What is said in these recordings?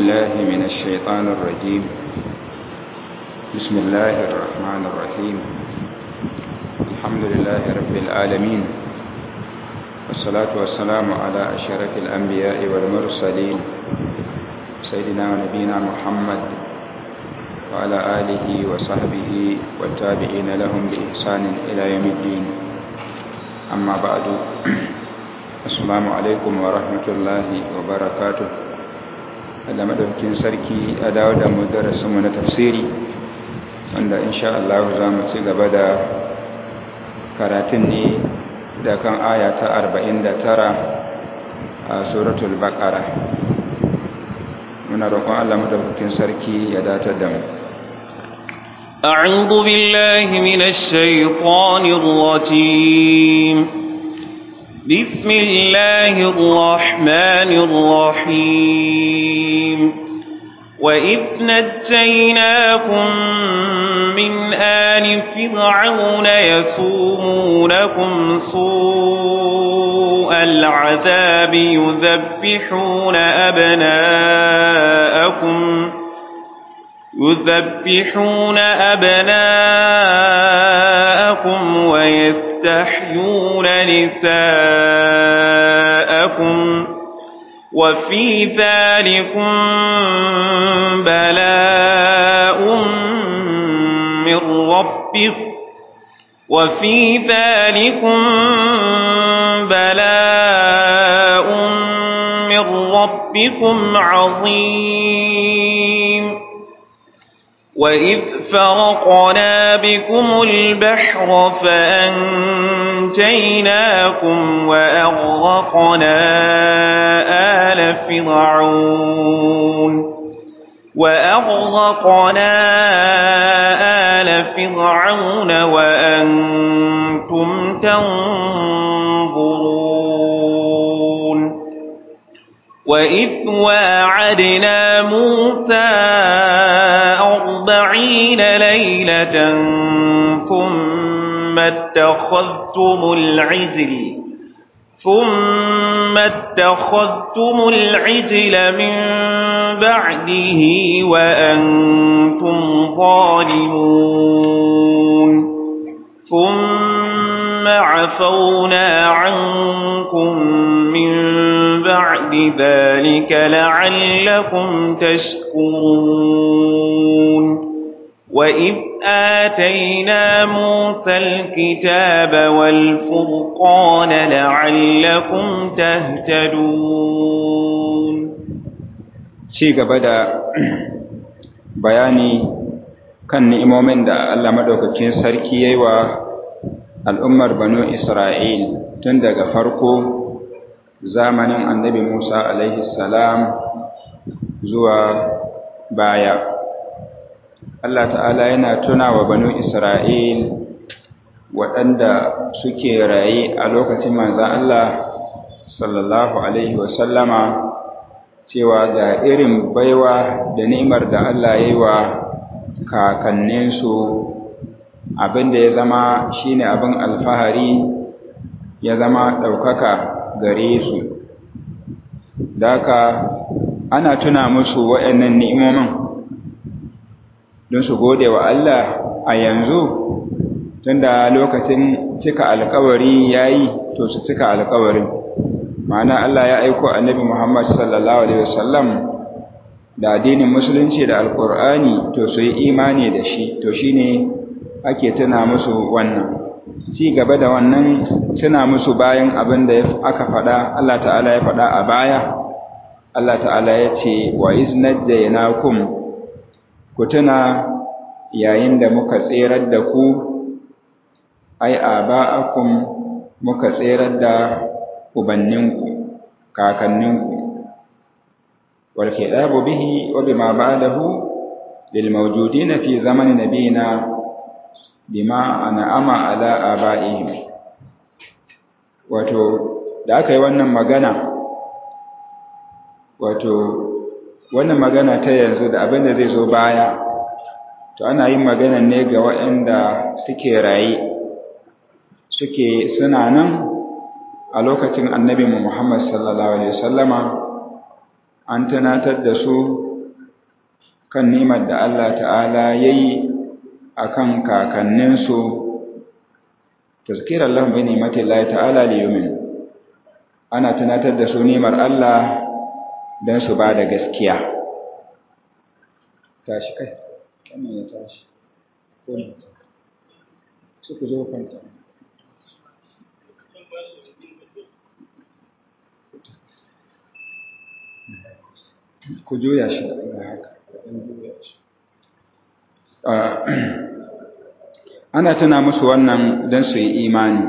بالله من الشيطان الرجيم بسم الله الرحمن الرحيم الحمد لله رب العالمين والصلاة والسلام على أشرف الأنبياء والمرسلين سيدنا ونبينا محمد وعلى آله وصحبه والتابعين لهم بإحسان إلى يوم الدين أما بعد السلام عليكم ورحمة الله وبركاته da madaukin sarki a dawo da mu darasinmu na tafsiri wanda insha Allah za mu ci gaba da karatun ne da kan aya ta 49 a suratul baqara muna roƙon Allah madaukakin sarki ya datar da mu أعوذ بالله من الشيطان الرجيم بسم الله الرحمن الرحيم وإذ نجيناكم من آل فرعون يسومونكم سوء العذاب يذبحون أبناءكم يذبحون أبناءكم ويستحيون نساءكم وفي ذلكم بلاء من ربكم وفي ذلكم بلاء من ربكم عظيم وإذ فرقنا بكم البحر فأنجيناكم وأغرقنا آل فرعون وأغرقنا آل فرعون وأنتم تنظرون وإذ واعدنا موسى أربعين ليلة ثم اتخذتم العجل ثم اتخذتم العجل من بعده وأنتم ظالمون ثم عفونا عنكم من بعد ذلك لعلكم تشكرون وإذ آتينا موسى الكتاب والفرقان لعلكم تهتدون ci gaba da bayani kan ni'imomin da Allah madaukakin sarki yayi wa al'ummar banu Isra'il tun daga farko zamanin annabi Musa alaihi salam zuwa baya Allah ta'ala yana tuna wa banu Isra'il waɗanda suke raye a lokacin manzan Allah sallallahu alaihi wasallama cewa ga irin baiwa da ni'imar da Allah ya yi wa kakanninsu abin da ya zama shine abin alfahari ya zama ɗaukaka gare su daka ana tuna musu waɗannan ni'imomin don su gode wa Allah a yanzu tunda lokacin cika alkawari yayi to su cika alkawarin ma'ana Allah ya aiko annabi Muhammad sallallahu alaihi wasallam da addinin musulunci da alkur'ani to su yi imani da shi to shine ake tuna musu wannan ci gaba da wannan tuna musu bayan abin da aka faɗa Allah ta'ala ya faɗa a baya Allah ta'ala ya ce wa iznajjaynakum ku tuna yayin da muka tserar da ku ai aba'akum muka tserar da ubanninku kakanninku wal khidabu bihi wa bima ba'dahu lil mawjudin fi zaman nabiyina bima an'ama ala aba'ihim wato da aka yi wannan magana wato wannan magana ta yanzu da abin da zai zo baya to ana yin magana ne ga waɗanda suke raye suke suna nan a lokacin annabi Muhammad sallallahu alaihi wasallama an tunatar da su kan nimar da Allah ta'ala ya yi a kan kakanninsu tazkirar lahun bai nimatin Allah ta'ala liyumin ana tunatar da su nimar Allah don su ba da gaskiya tashi kai wannan ya tashi ko ne suku zo kwanta ku juya shi da haka ana tuna musu wannan don su yi imani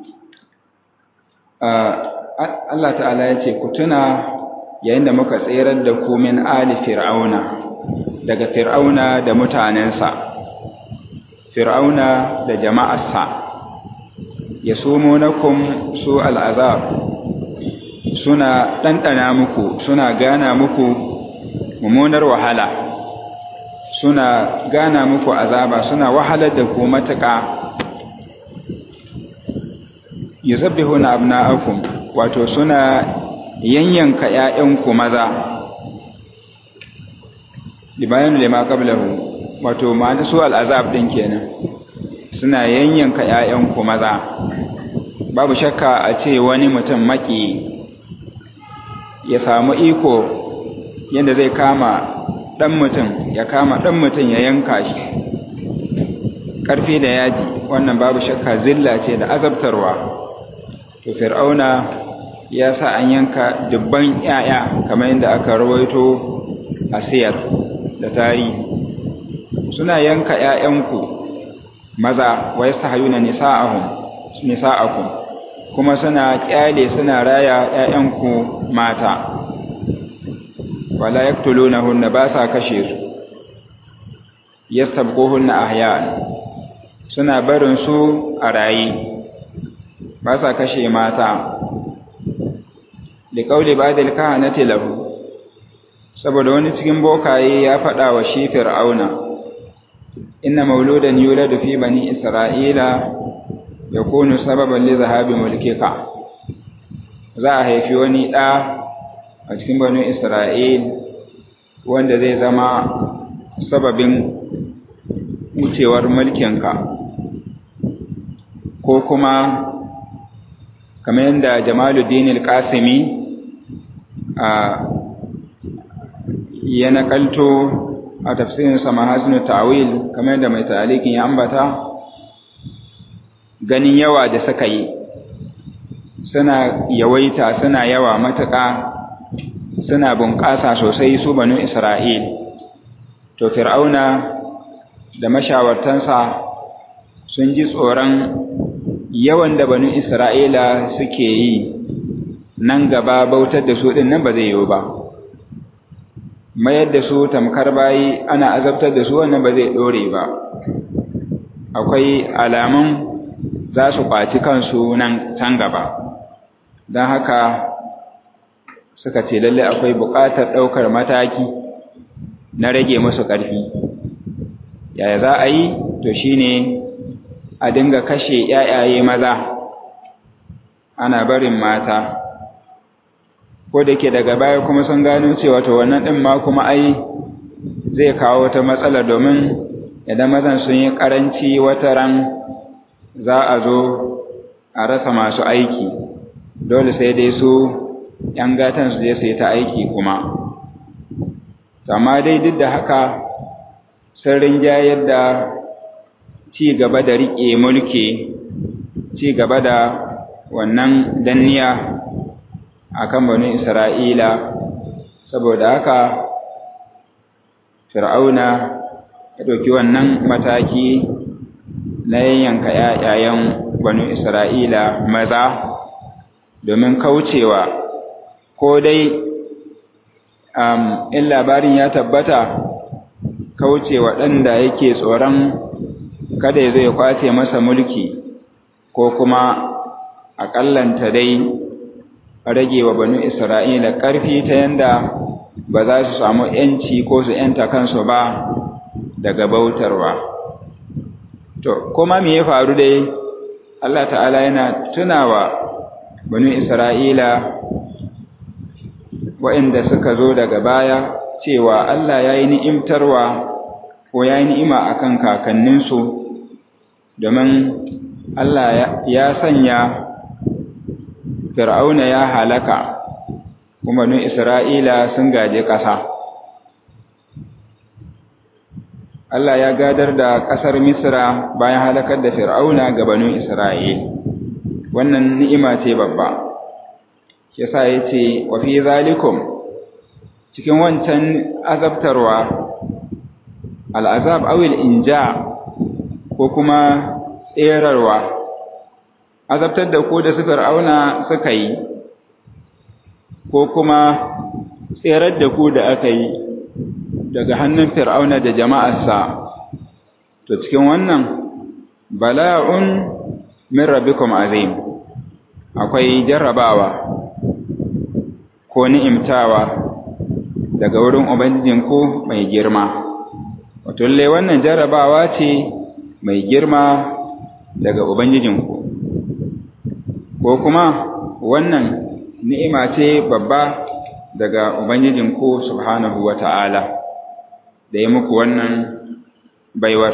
Allah ta'ala ya ce ku tuna yayin da muka tserar da ku min ali fir'auna daga fir'auna da mutanensa fir'auna da jama'arsa ya sumo na su al'azab suna ɗanɗana muku suna gana muku mummunar wahala suna gana muku azaba suna wahalar da ku matuƙa yusabbihuna abna'akum wato suna yanyanka ƴaƴanku maza libayan lima qablahu wato ma'ana su al'azab din kenan suna yanyanka ƴaƴanku maza babu shakka a ce wani mutum maki ya samu iko yadda zai kama ɗan mutum ya kama ɗan mutum ya yanka shi ƙarfi da yaji wannan babu shakka zilla ce da azabtarwa to fir'auna ya sa an yanka dubban ‘ya'ya kamar yadda aka rawaito a siyar da tarihi suna yanka ‘ya'yanku maza wa ya sa hayuna nisa'akum kuma suna ƙyale suna raya ‘ya'yanku mata wala yaktulunahunna ba sa kashe su yastabquhunna ahya'an suna barin su a rayi ba sa kashe mata da kauli badal kahanati lahu saboda wani cikin bokaye ya faɗa wa shi fir'auna inna mauludan yuladu fi bani isra'ila yakunu sababan li zahabi mulkika za a haifi wani ɗa a cikin bani isra'il wanda zai zama sababin wucewar mulkinka ko kuma kamar yadda jamaluddin al-qasimi a ya nakalto a tafsirin sama hasinu ta'wil kamar yadda mai talikin ya ambata ganin yawa da suka yi suna yawaita suna yawa matuƙa suna bunƙasa sosai su banu isra'il to fir'auna da mashawartansa sun ji tsoron yawan da banu Isra'ila suke yi nan gaba bautar da su ɗin nan ba zai yiwu ba. Mayar da su tamkar bayi ana azabtar da su wannan ba zai ɗore ba. Akwai alamun za su ƙwaci kansu nan can gaba. Don haka suka ce lalle akwai buƙatar ɗaukar mataki na rage musu ƙarfi. Yaya za a yi? To shi ne a dinga kashe ‘ya'yaye maza ana barin mata, ko da ke daga baya kuma sun gano cewa to wannan ɗin ma kuma ai zai kawo wata matsala domin idan mazan sun yi ƙaranci wata ran za a zo a rasa masu aiki, dole sai dai su ‘yan gatan su je su yi ta aiki kuma. Amma dai duk da haka sun rinjayar da ci gaba da riƙe mulki ci gaba da wannan danniya a kan bani isra'ila saboda haka fir'auna ya ɗauki wannan mataki na yanyanka ‘ya'yayen bani isra'ila maza domin kaucewa ko dai in labarin ya tabbata kaucewa ɗan da yake tsoron kada ya zo ya kwace masa mulki ko kuma aƙallanta dai rage wa banu Isra'ila ƙarfi ta yanda ba za su samu ‘yanci ko su ‘yanta kansu ba daga bautarwa. To, kuma me ya faru dai, Allah ta'ala yana tunawa banu Isra'ila waɗanda suka zo daga baya cewa Allah ya yi ni'imtarwa ko ya yi ni'ima a kan kakanninsu domin Allah ya sanya fir'auna ya halaka kuma nun Isra'ila sun gaje ƙasa. Allah ya gadar da ƙasar Misra bayan halakar da fir'auna ga banu Isra'il. Wannan ni'ima ce babba. Shi sa ya ce, wa fi zalikum cikin wancan azabtarwa, al'azab awil inja ko kuma tserarwa, azabtar da ku da su fir'auna suka yi, ko kuma tserar da ku da aka yi daga hannun fir'auna da jama'arsa, to cikin wannan bala'un min rabbikum azim akwai jarrabawa ko ni'imtawa daga wurin Ubangijinku mai girma. Wato, lalle wannan jarrabawa ce mai girma daga Ubangijinku, ko kuma wannan ni'ima ce babba daga Ubangijinku Subhanahu wa ta'ala, da ya muku wannan baiwar.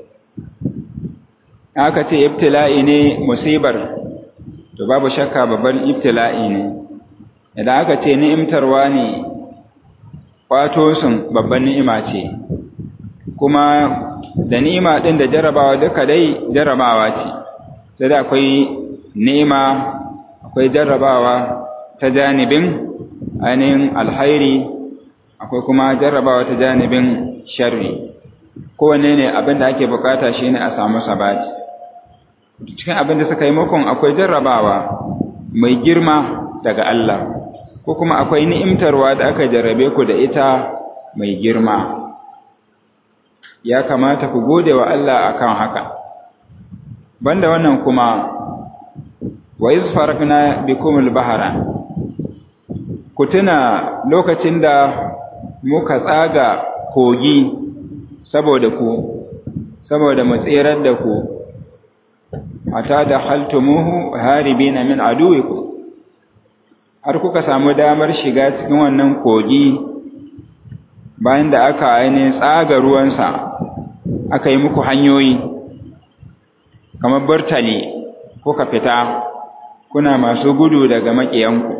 Aka ce, Ibtila'i ne musibar, to babu shakka babban ibtila'i ne, idan aka ce ni'imtarwa ne kwato sun babban ni'ima ce kuma da ni'ima ɗin da jarabawa duka dai jarabawa ce sai da akwai ni'ima akwai jarabawa ta janibin ainihin alhairi akwai kuma jarabawa ta janibin sharri kowanne ne abin da ake bukata shi ne a samu sabati cikin abin da suka yi makon akwai jarrabawa mai girma daga Allah ko kuma akwai ni'imtarwa da aka jarrabe ku da ita mai girma ya kamata ku gode wa Allah akan haka banda wannan kuma wa iz farakna bikum al-bahra ku tuna lokacin da muka tsaga kogi saboda ku saboda mu tsirar da ku hatta da haltumuhu haribina min aduwikum har kuka samu damar shiga cikin wannan kogi bayan da aka ainihin tsaga ruwansa aka yi muku hanyoyi kamar burtali kuka fita kuna masu gudu daga maƙiyanku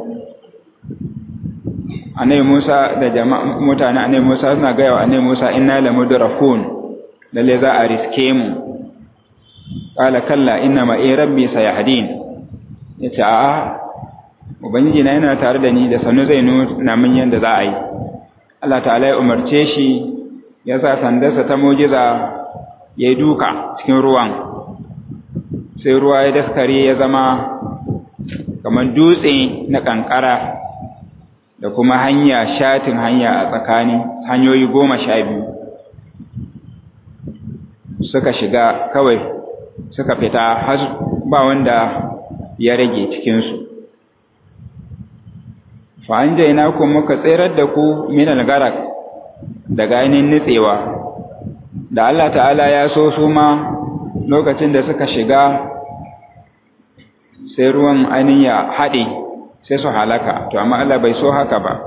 annabi Musa da jama'a mutane annabi Musa suna gaya wa annabi Musa inna lamudrakun lalle za a riske mu qala kalla inna ma rabbi sayahdin yace a'a ubangiji na yana tare da ni da sanu zai nuna min yanda za a yi Allah ta'ala ya umarce shi ya sa sandarsa ta mujiza ya yi duka cikin ruwan sai ruwa ya daskare ya zama kamar dutse na kankara da kuma hanya shatin hanya a tsakani hanyoyi goma sha biyu suka shiga kawai suka fita har ba wanda ya rage cikinsu fa'an jaina ku muka tserar da ku min algarak daga ainihin nitsewa da Allah ta'ala ya so su ma lokacin da suka shiga sai ruwan ainihin ya haɗe sai su halaka to amma Allah bai so haka ba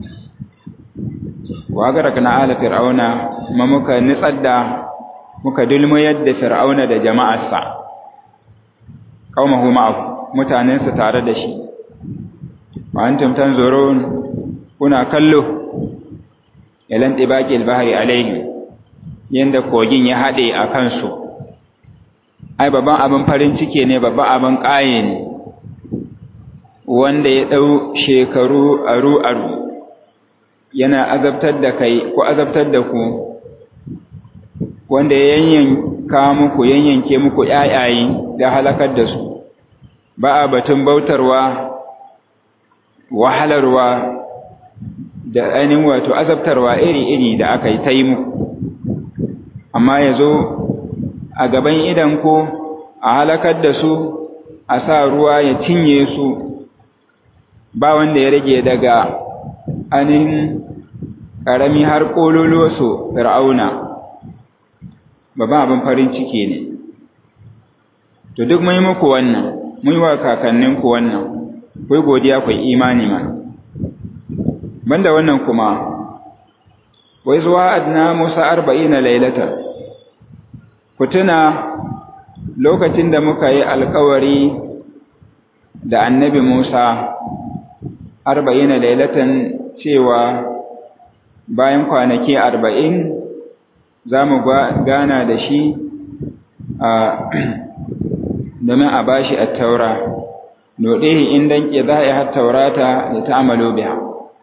wa garak na ala fir'auna ma muka nitsar da muka dulmuyar da fir'auna da jama'arsa qaumahu ma'ahu mutanensa tare da shi wa antum tanzurun kuna kallo ilan tibaqi al-bahri alaihim yanda kogin ya hade a kansu ai babban abin farin ciki ne babban abin ƙaye ne wanda ya dau shekaru aru aru yana azabtar da kai ko azabtar da ku wanda ya yanyanka muku yanyanke muku ƴaƴaye da halakar da su ba a batun bautarwa wahalarwa da ainihin wato azabtarwa iri-iri da aka yi ta yi muku amma ya zo a gaban idanku a halakar da su a sa ruwa ya cinye su ba wanda ya rage daga ainihin ƙarami har ƙololo su fir'auna babban abin farin ciki ne to duk mai muku wannan mun yi wa kakanninku wannan kai godiya kai imani ma banda wannan kuma wai zuwa adna Musa arba'ina lailatan ku tuna lokacin da muka yi alkawari da annabi Musa arba'ina lailatan cewa bayan kwanaki arba'in za mu gana da shi domin a bashi a taura noɗihi in danƙe za a yi har taurata da ta amalo biya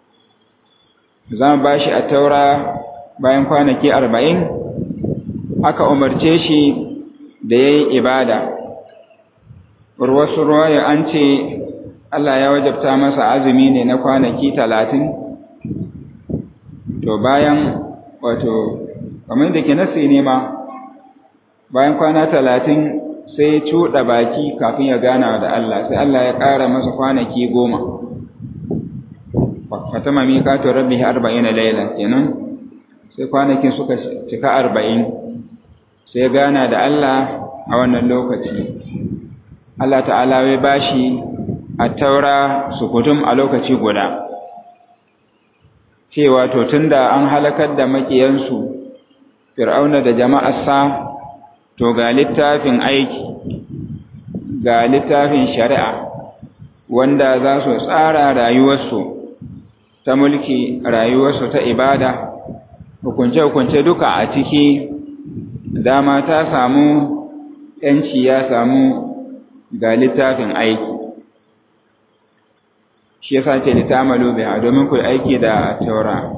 za mu bashi a taura bayan kwanaki arba'in aka umarce shi da ya yi ibada wasu ruwaya an ce Allah ya wajabta masa azumi ne na kwanaki talatin to bayan wato kamar da ke nasi ne ma bayan kwana talatin sai cuɗa baki kafin ya gana da Allah sai Allah ya ƙara masa kwanaki goma fatama miƙatun rabbi arba'in laila kenan sai kwanakin suka cika arba'in sai gana da Allah a wannan lokaci Allah ta'ala ya bashi a taura sukutum a lokaci guda cewa to tunda an halakar da makiyansu fir'auna da jama'arsa to ga littafin aiki ga littafin shari'a wanda za su tsara rayuwarsu ta mulki rayuwarsu ta ibada hukunce-hukunce duka a ciki dama ta samu ‘yanci ya samu ga littafin aiki shi yasa ce litamalu biha domin ku aiki da taura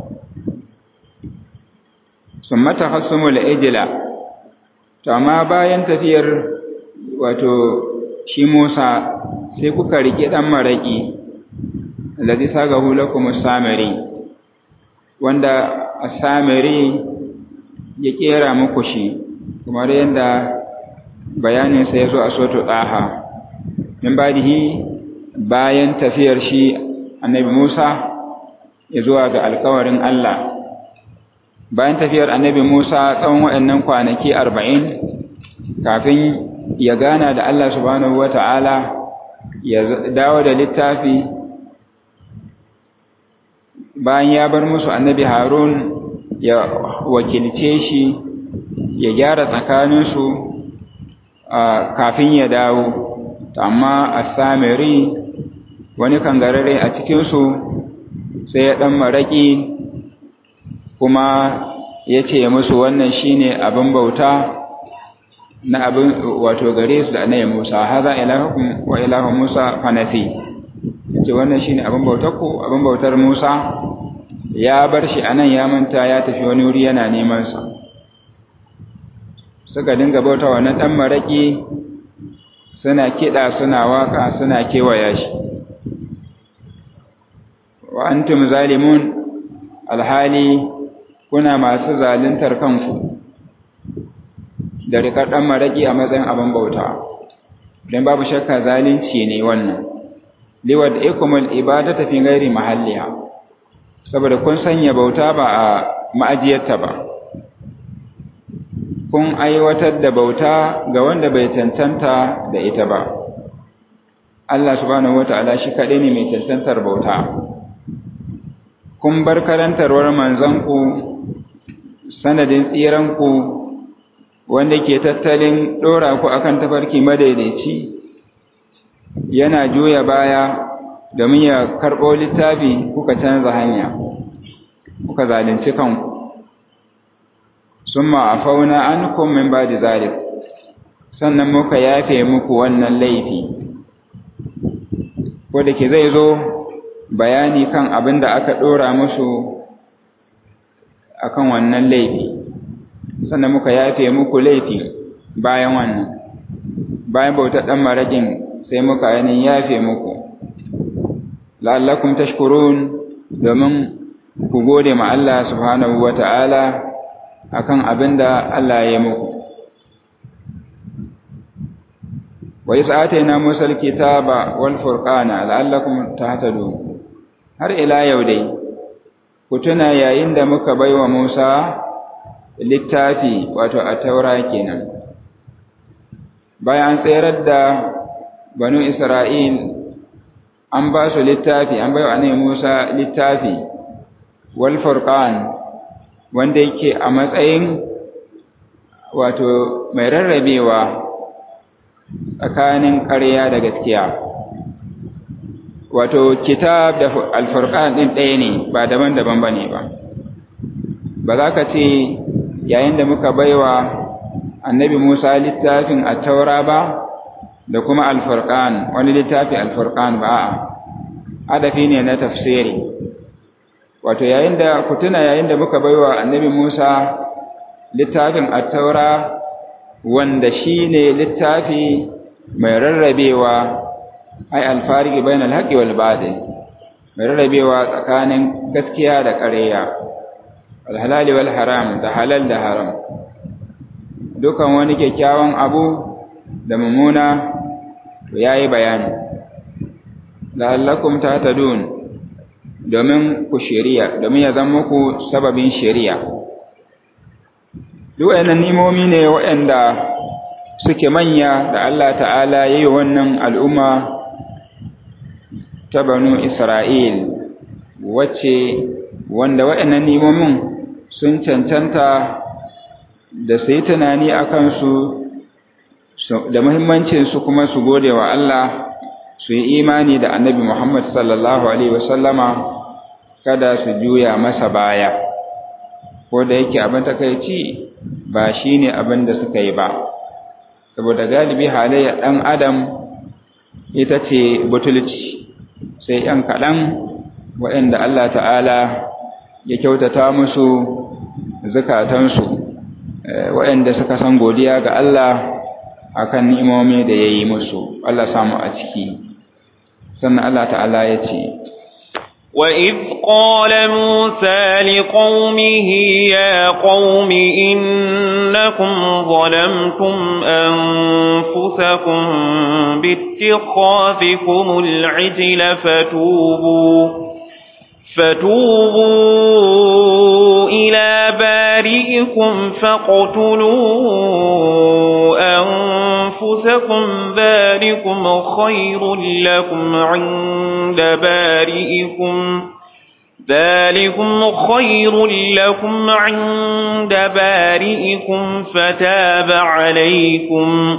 summa tahassumul ijla to amma bayan tafiyar wato shi Musa sai kuka rike dan maraki alladhi sagahu lakum as-samiri wanda as-samiri ya kera muku shi kamar yadda bayanin sa yazo a soto daha min badihi bayan tafiyar shi annabi Musa ya zuwa ga alkawarin Allah bayan tafiyar annabi Musa tsawon waɗannan kwanaki arba'in kafin ya gana da Allah subhanahu wata'ala ya dawo da littafi bayan ya bar musu annabi Harun ya wakilce shi ya gyara tsakaninsu kafin ya dawo amma a samiri wani kangarare a cikinsu sai ya ɗan maraƙi kuma ya ce musu wannan shine abin bauta na abin wato gare su da annabi Musa haza ilahukum wa ilahu Musa fanafi ce wannan shine abin bautar ku abin bautar Musa ya bar shi anan ya manta ya tafi wani wuri yana neman sa suka dinga bauta wannan dan maraki suna kida suna waka suna kewaya shi wa antum zalimun alhali kuna masu zaluntar kanku da rikar ɗan maraƙi a matsayin abin bauta don babu shakka zalunci ne wannan liwad ikumul ibada tafi gairi mahalliya saboda kun sanya bauta ba a ma'ajiyarta ba kun aiwatar da bauta ga wanda bai tantanta da ita ba Allah subhanahu wata'ala shi kaɗai ne mai tantantar bauta kun bar karantarwar manzanku sanadin tsiranku wanda ke tattalin ɗora ku akan tafarki madaidaici yana juya baya domin ya karɓo littafi kuka canza hanya kuka zalunci kanku summa afauna ankum min ba'di zalik sannan muka yafe muku wannan laifi ko da ke zai zo bayani kan abin da aka ɗora musu akan wannan laifi sannan muka yafe muku laifi bayan wannan bayan bautar ɗan maraƙin sai muka yanin yafe muku la'allakum tashkurun domin ku gode ma Allah subhanahu wa ta'ala akan abin da Allah ya muku wa isa atayna musa alkitaba wal furqana la'allakum tahtadun har ila yau dai ku tuna yayin da muka baiwa Musa littafi wato a taura kenan bayan an tsayar da banu Isra'il an ba su littafi an baiwa annabi Musa littafi wal furqan wanda yake a matsayin wato mai rarrabewa tsakanin ƙarya da gaskiya wato kitab da alfurqan din ɗaya ne ba daban-daban bane ba ba za ka ce yayin da muka baiwa annabi Musa littafin at-taura ba da kuma alfurqan wani littafi alfurqan ba a'a adafi ne na tafsiri wato yayin da ku tuna yayin da muka baiwa annabi Musa littafin at-taura wanda shine littafi mai rarrabewa ai alfariki bayan alhaƙi wal batil mai rarrabewa tsakanin gaskiya da ƙarya alhalali wal haram da halal da haram dukan wani kyakkyawan abu da mummuna to yayi bayani la'allakum tahtadun domin ku shari'a domin ya zama muku sababin shari'a duk wayannan nimomi ne waɗanda suke manya da Allah ta'ala yayi wannan al'umma ta banu Isra'il wacce wanda waɗannan nimomin sun cancanta da su yi tunani a kansu da muhimmancinsu kuma su gode wa Allah su yi imani da annabi Muhammad sallallahu Alaihi wasallama kada su juya masa baya ko da yake abin takaici ba shi ne abin da suka yi ba saboda galibi halayyar ɗan adam ita ce butulci sai ‘yan kaɗan waɗanda Allah ta'ala ya kyautata musu zukatansu waɗanda suka san godiya ga Allah akan ni'imomi da ya yi musu Allah samu a ciki sannan Allah ta'ala ya ce وَإِذْ قَالَ مُوسَى لِقَوْمِهِ يَا قَوْمِ إِنَّكُمْ ظَلَمْتُمْ أَنفُسَكُمْ بِاتِّخَاذِكُمُ الْعِجْلَ فَتُوبُوا فَتُوبُوا إِلَى بَارِئِكُمْ فَاقْتُلُوا أَنفُسَكُمْ ذَلِكُمْ خَيْرٌ لَكُمْ عِندَ بَارِئِكُمْ ذَلِكُمْ خَيْرٌ لَكُمْ عِندَ بَارِئِكُمْ فَتَابَ عَلَيْكُمْ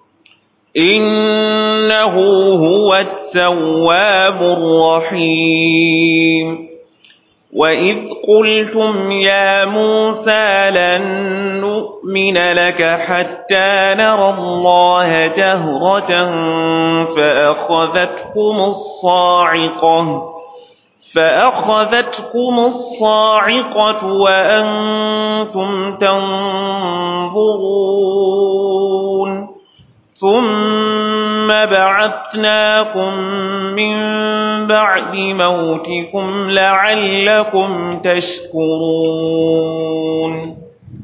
إِنَّهُ هُوَ التَّوَّابُ الرَّحِيمُ وَإِذْ قُلْتُمْ يَا مُوسَى لَن نُّؤْمِنَ لَكَ حَتَّىٰ نَرَى اللَّهَ جَهْرَةً فَأَخَذَتْكُمُ الصَّاعِقَةُ فَأَخَذَتْكُمُ الصَّاعِقَةُ وَأَنتُمْ تَنظُرُونَ ثُمَّ بَعَثْنَاكُم مِّن بَعْدِ مَوْتِكُمْ لَعَلَّكُمْ تَشْكُرُونَ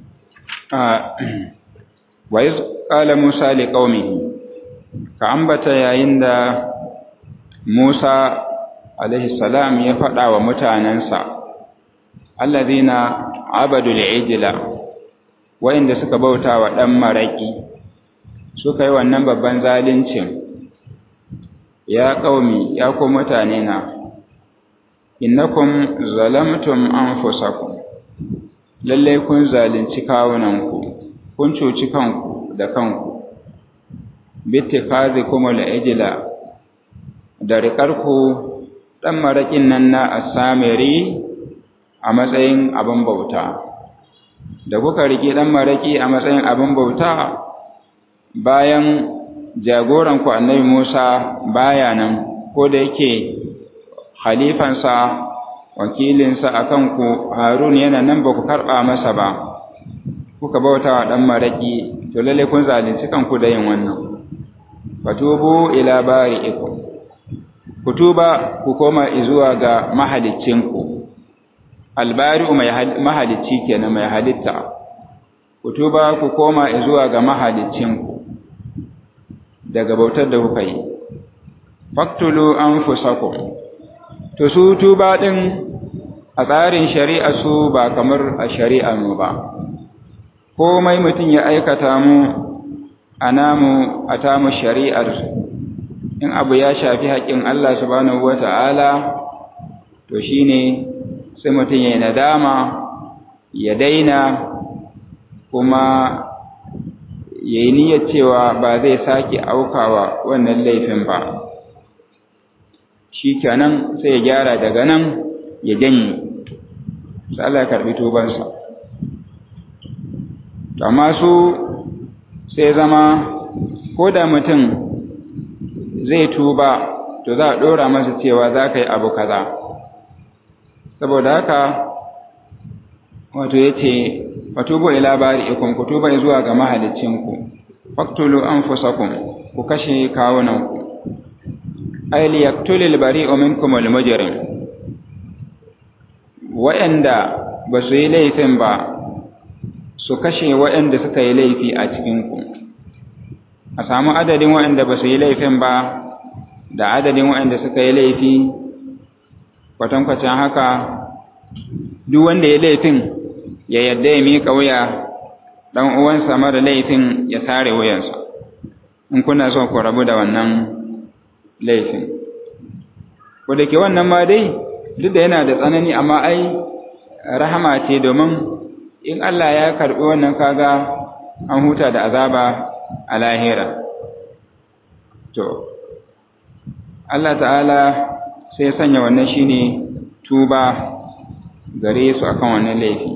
وَإِذْ قَالَ مُوسَى لِقَوْمِهِ كَأَنبَتَ yayin da Musa alaihi salam ya faɗa wa mutanensa allazina abadul ijla wa'inda suka bauta wa ɗan maraƙi suka yi wannan babban zalincin ya ƙaumi ya ku mutane na innakum zalamtum anfusakum lalle kun zalunci kawunanku kun cuci kanku da kanku bitikazikum al-ijla da riƙarku ɗan maraƙin nan na asamiri a matsayin abin bauta da kuka riƙe ɗan maraƙi a matsayin abin bauta bayan jagoranku annabi Musa baya nan ko da yake khalifansa wakilinsa a kanku Harun yana nan ba ku karɓa masa ba kuka bauta wa ɗan maraƙi to lalle kun zalunci kanku da yin wannan fatubu ila bari'ikum ku tuba ku koma zuwa ga mahaliccinku albari'u mai mahalicci kenan mai halitta ku tuba ku koma zuwa ga mahaliccinku daga bautar da kuka yi faktulu anfusakum to su tuba din a tsarin shari'a su ba kamar a shari'a mu ba komai mutum ya aikata mu a namu a tamu shari'ar in abu ya shafi haƙƙin Allah subhanahu wata'ala to shine sai mutum ya nadama ya daina kuma ya yi niyyar cewa ba zai sake aukawa wannan laifin ba shi kenan sai ya gyara daga nan ya janye sai Allah ya karbi tubansa amma su sai zama ko da mutum zai tuba to za a ɗora masa cewa za ka yi abu kaza saboda haka wato ya ce fatubu ila bari ikon ku tuba zuwa ga mahalicinku faktulu anfusakum ku kashe kawunanku ay liyaktulil bari'u minkum al-mujrim wa'anda ba su yi laifin ba su kashe wa'anda suka yi laifi a cikinku a samu adadin wa'anda ba su yi laifin ba da adadin wa'anda suka yi laifi kwatankwacin haka duk wanda ya laifin ya yadda ya miƙa wuya ɗan uwansa mara laifin ya sare wuyansa in kuna so ku rabu da wannan laifin ko da ke wannan ma dai duk da yana da tsanani amma ai rahama ce domin in Allah ya karɓi wannan kaga an huta da azaba a lahira to Allah ta'ala sai ya sanya wannan shine tuba gare su akan wannan laifi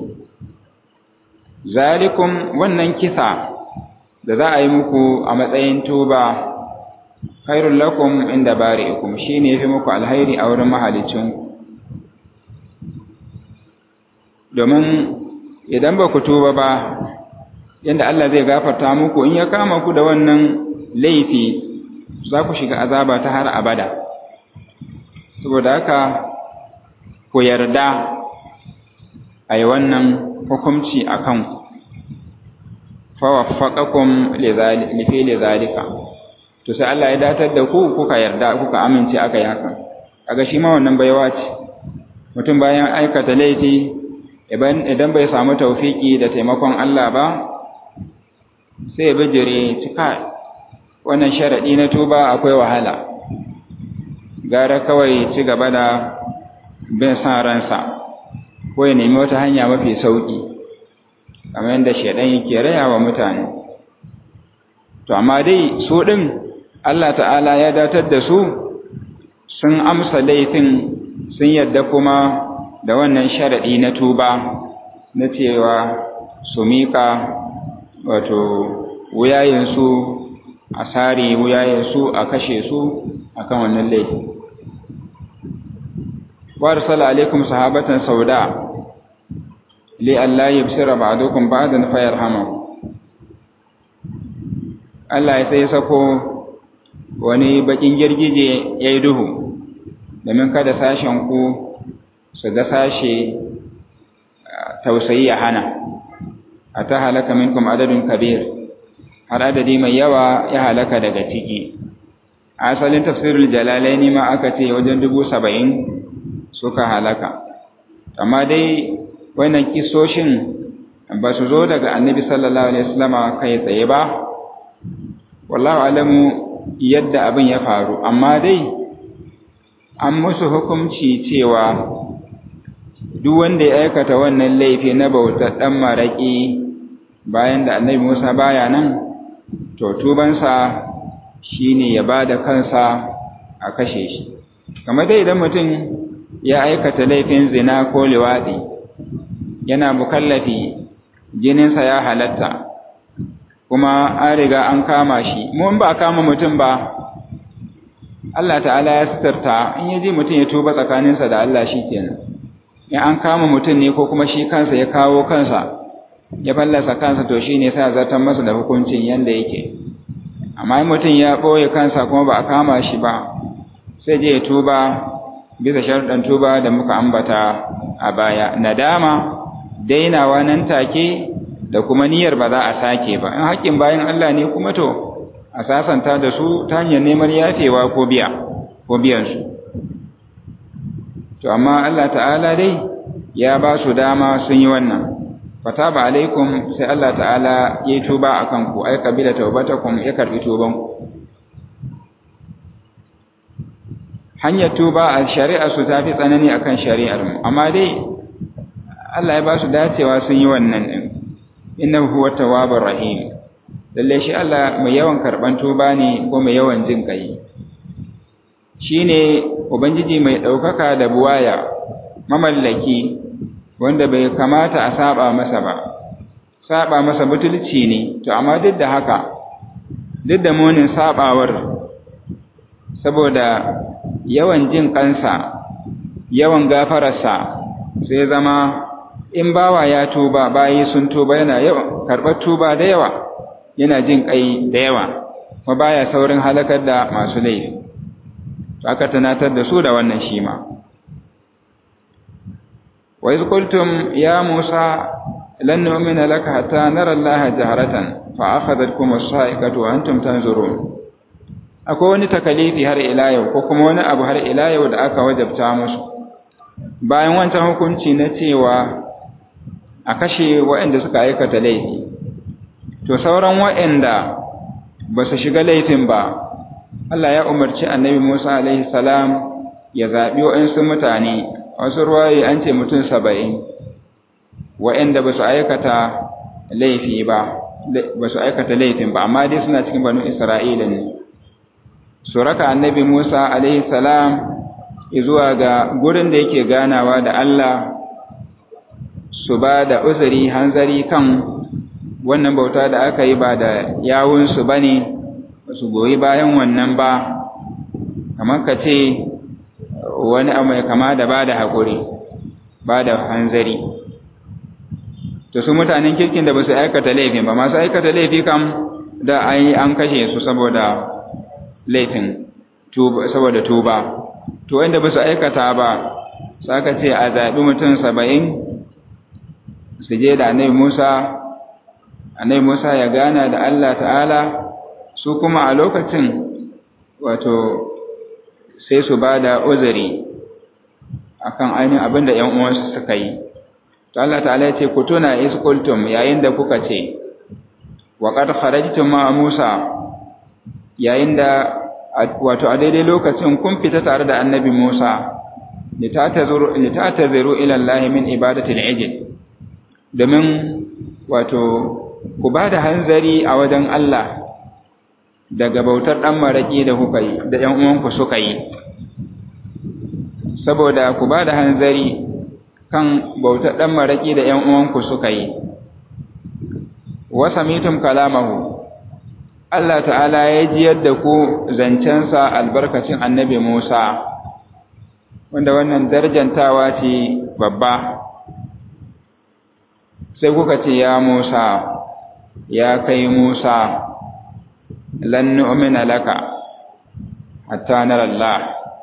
zalikum wannan kisa da za a yi muku a matsayin tuba khairul lakum inda bari'ikum shine yafi muku alhairi a wurin mahalicinku domin idan ba ku tuba ba yanda Allah zai gafarta muku in ya kama ku da wannan laifi za ku shiga azaba ta har abada saboda haka ku yarda a yi wannan hukumci a kanku fawaffaqakum lifi lizalika to sai Allah ya datar da ku kuka yarda kuka amince aka yi haka kaga shi ma wannan baiwa ce mutum bayan aikata laifi idan bai samu taufiki da taimakon Allah ba sai bijire cika wannan sharadi na tuba akwai wahala gara kawai ci gaba da bin san ransa ko ya nemi wata hanya mafi sauki kamar yadda shaidan yake raya wa mutane to amma dai su din Allah ta'ala ya datar da su sun amsa laifin sun yadda kuma da wannan sharaɗi na tuba na cewa su miƙa wato wuyayensu a sare wuyayensu a kashe su akan wannan laifi wa arsala alaikum sahabatan sauda li alla yubsira ba'dukum ba'dan fayarhamahu Allah ya sai sako wani bakin girgije yayi duhu domin kada sashen ku su ga sashe tausayi ya hana a ta halaka minkum adadin kabir har adadi mai yawa ya halaka daga ciki asalin tafsirul jalalaini ma aka ce wajen dubu saba'in suka halaka amma dai wannan kisoshin ba su zo daga annabi sallallahu alaihi wasallama kai tsaye ba wallahu alamu yadda abin ya faru amma dai an musu hukunci cewa duk wanda ya aikata wannan laifi na bautar ɗan maraƙi bayan da annabi Musa baya nan to tubansa shine ya ba da kansa a kashe shi kamar dai idan mutum ya aikata laifin zina ko liwaɗi yana mukallafi jininsa ya halatta kuma an riga an kama shi mun ba kama mutum ba Allah ta'ala ya sitarta in yaji mutum ya tuba tsakaninsa da Allah shi kenan in an kama mutum ne ko kuma shi kansa ya kawo kansa ya fallasa kansa to shi ne sa zartar masa da hukuncin yanda yake amma in mutum ya ɓoye kansa kuma ba a kama shi ba sai je ya tuba bisa sharuɗan tuba da muka ambata a baya nadama dainawa nan take da kuma niyyar ba za a sake ba in haƙƙin bayan Allah ne kuma to a sasanta da su ta hanyar neman yafewa ko biya ko biyansu to amma Allah ta'ala dai ya ba su dama sun yi wannan fataba alaikum sai Allah ta'ala ya yi tuba a kanku ai kabila taubatakum ya karbi tubanku hanyar tuba a shari'a su tafi tsanani akan shari'ar mu amma dai Allah ya ba su dacewa sun yi wannan din innahu huwa tawwabur rahim lalle shi Allah mai yawan karban tuba ne ko mai yawan jin kai shine ubangiji mai daukaka da buwaya mamallaki wanda bai kamata a saba masa ba saba masa butulci ne to amma duk da haka duk da munin sabawar saboda yawan jin kansa yawan gafararsa sai zama in bawa ya tuba bayi sun tuba yana yawan karɓar tuba da yawa yana jin kai da yawa kuma baya saurin halakar da masu laifi to aka tunatar da su da wannan shi ma wa iz qultum ya musa lan nu'mina laka hatta nara allaha jaharatan fa akhadhatkum as-sa'iqatu wa antum tanzurun akwai wani takalifi har ila yau ko kuma wani abu har ila yau da aka wajabta musu bayan wancan hukunci na cewa a kashe waɗanda suka aikata laifi to sauran waɗanda ba su shiga laifin ba Allah ya umarci annabi Musa alaihi salam ya zaɓi waɗansu mutane wasu ruwaye an ce mutum saba'in waɗanda ba su aikata laifi ba ba su aikata laifin ba amma dai suna cikin banu Isra'ila ne su raka annabi Musa alaihi salam zuwa ga gurin da yake ganawa da Allah su ba da uzuri hanzari kan wannan bauta da aka yi ba da yawunsu ba ne ba su goyi bayan wannan ba kamar ka ce wani abu mai kama da ba da haƙuri ba da hanzari to su mutanen kirkin da ba su aikata laifin ba masu aikata laifi kam da an kashe su saboda laifin saboda tuba to wanda ba su aikata ba saka ce a zaɓi mutum saba'in su je da annabi musa annabi musa ya gana da allah ta'ala su kuma a lokacin wato sai su ba da uzuri akan ainihin abin da ‘yan uwansu suka yi to allah ta'ala ya ce ku tuna iskultum yayin da kuka ce wa qad kharajtum ma musa yayin da wato a daidai lokacin kun fita tare da annabi Musa litataziru ila Allah min ibadatil ijl domin wato ku ba da hanzari a wajen Allah daga bautar dan maraki da kuka yi da ƴan uwanku suka yi saboda ku ba da hanzari kan bautar dan maraki da ƴan uwanku suka yi wa samitum kalamahu Allah ta'ala ya jiyar da ku zancensa albarkacin annabi Musa, wanda wannan darjantawa ce babba. Sai kuka ce, Ya Musa, ya kai Musa, lan nu'mina laka, hatta Allah.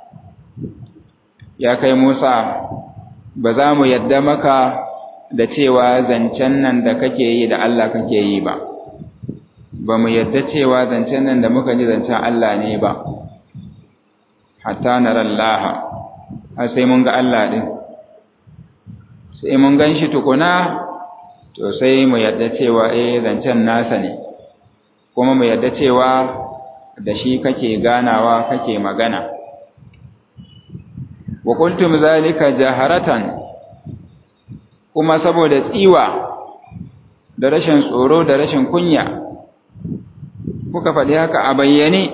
Ya kai Musa, ba za mu yadda maka da cewa zancen nan da kake yi da Allah kake yi ba. ba mu yadda cewa zancen nan da muka ji zancen Allah ne ba, hatta na rallaha, har sai mun ga Allah ɗin, sai mun gan shi tukuna, to sai mu yadda cewa eh zancen nasa ne, kuma mu yadda cewa da shi kake ganawa kake magana. Wa kuntum zalika jaharatan kuma saboda tsiwa da rashin tsoro da rashin kunya. kuka faɗi haka a bayyane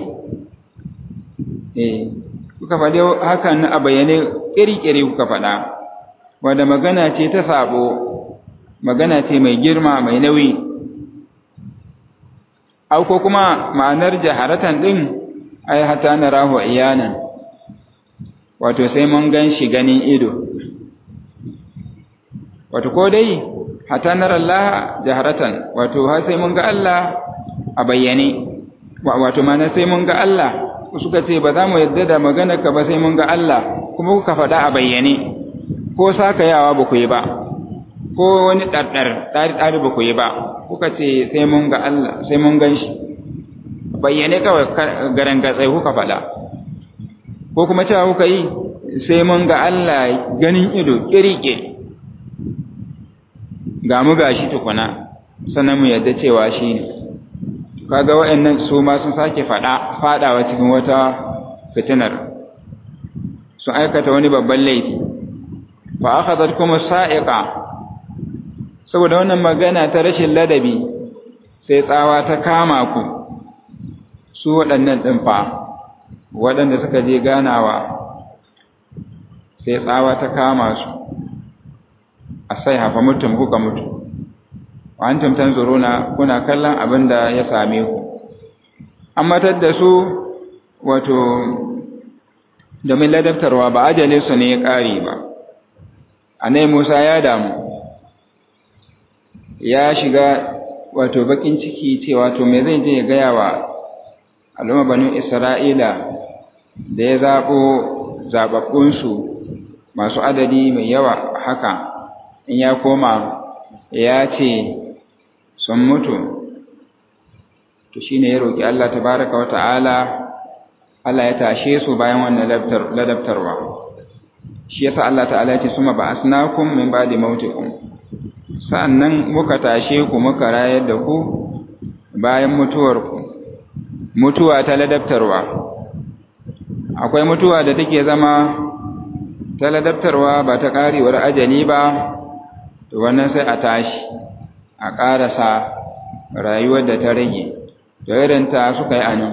eh kuka faɗi hakan a bayyane ƙiri-ƙiri kuka faɗa wanda magana ce ta sabo magana ce mai girma mai nauyi au ko kuma ma'anar jaharatan ɗin ai hata na rahu iyanan wato sai mun gan shi ganin ido wato ko dai hata na Allah jaharatan wato har sai mun ga Allah a bayyane wato mana sai mun ga Allah suka ce ba za mu yadda da magana ka ba sai mun ga Allah kuma kuka faɗa a bayyane ko sakayawa ba ku yi ba ko wani ɗarɗar ɗari-ɗari ba ku yi ba kuka ce sai mun ga Allah sai mun gan shi bayyane kawai garan gatsai kuka faɗa ko kuma cewa kuka yi sai mun ga Allah ganin ido ƙiriƙe ga mu gashi tukuna sannan mu yadda cewa shi ne kaga waɗannan su ma sun sake faɗa faɗawa cikin wata fitinar sun aikata wani babban laifi fa akhadhat kuma sa'iqa saboda wannan magana ta rashin ladabi sai tsawa ta kama ku su waɗannan ɗin fa waɗanda suka je ganawa sai tsawa ta kama su a sai hafa mutum kuka mutu wa an tumtan zuruna kuna kallon abin da ya same ku an matar da su wato domin ladabtarwa ba ajalinsu ne ya ƙare ba anai musa ya damu ya shiga wato bakin ciki cewa to me zai je ya gaya wa al'umma banu isra'ila da ya zaɓo zaɓaɓɓunsu masu adadi mai yawa haka in ya koma ya ce sun mutu to shine ya roƙi Allah tabaraka wa ta'ala Allah ya tashe su bayan wannan ladabtarwa shi yasa Allah ta'ala ya ce suma ba'asnakum min ba'di mautikum sa'annan muka tashe ku muka rayar da ku bayan mutuwarku mutuwa ta ladabtarwa akwai mutuwa da take zama ta ladabtarwa ba ta karewar ajali ba to wannan sai a tashi a ƙarasa rayuwar da ta rage to irinta suka yi anan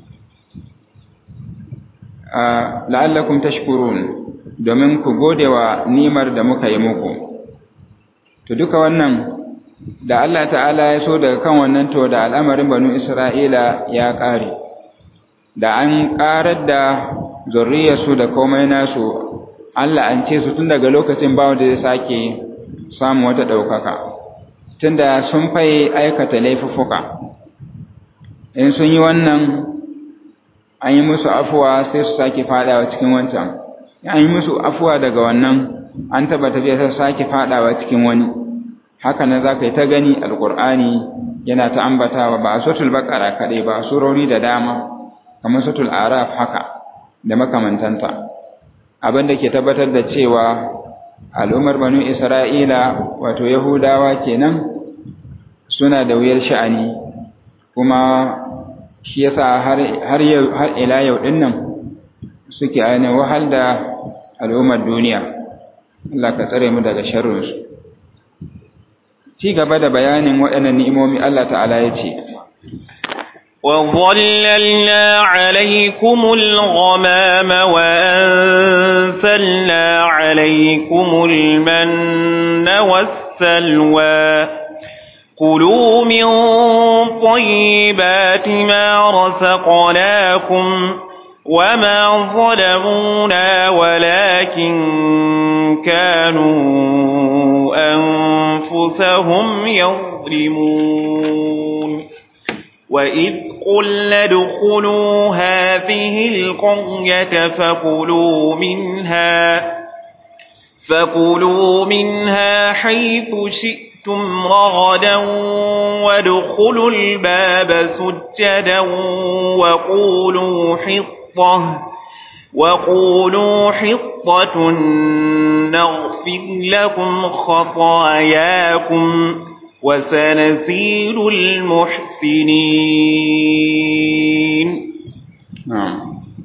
la'allakum tashkurun domin ku gode wa nimar da muka yi muku to duka wannan da Allah ta'ala ya so daga kan wannan to da al'amarin banu Isra'ila ya ƙare da an ƙarar da zurriyarsu da komai nasu Allah an ce su tun daga lokacin ba wanda zai sake samu wata ɗaukaka tunda sun fai aikata laifuffuka in sun yi wannan an yi musu afuwa sai su sake fadawa cikin wancan an yi musu afuwa daga wannan an taba tafiya sai sake fadawa cikin wani haka nan za ka yi ta gani alƙur'ani yana ta ambatawa ba a sotul baƙara kaɗai ba a surori da dama kamar sotul araf haka da makamantanta abin da ke tabbatar da cewa al'ummar banu isra'ila wato yahudawa kenan suna da wuyar sha'ani kuma shi yasa har har ila yau din nan suke ainihin wahal da al'ummar duniya Allah ka tsare mu daga sharrinsu ci gaba da bayanin waɗannan ni'imomi Allah ta'ala ya ce وظللنا عليكم الغمام وأنزلنا عليكم المن والسلوى كلوا من طيبات ما رزقناكم وما ظلمونا ولكن كانوا أنفسهم يظلمون وإذ قلنا ادخلوا هذه القرية فكلوا منها فكلوا منها حيث شئتم رغدا وادخلوا الباب سجدا وقولوا حطة وقولوا حطة نغفر لكم خطاياكم وسنزيد المحسنين na'am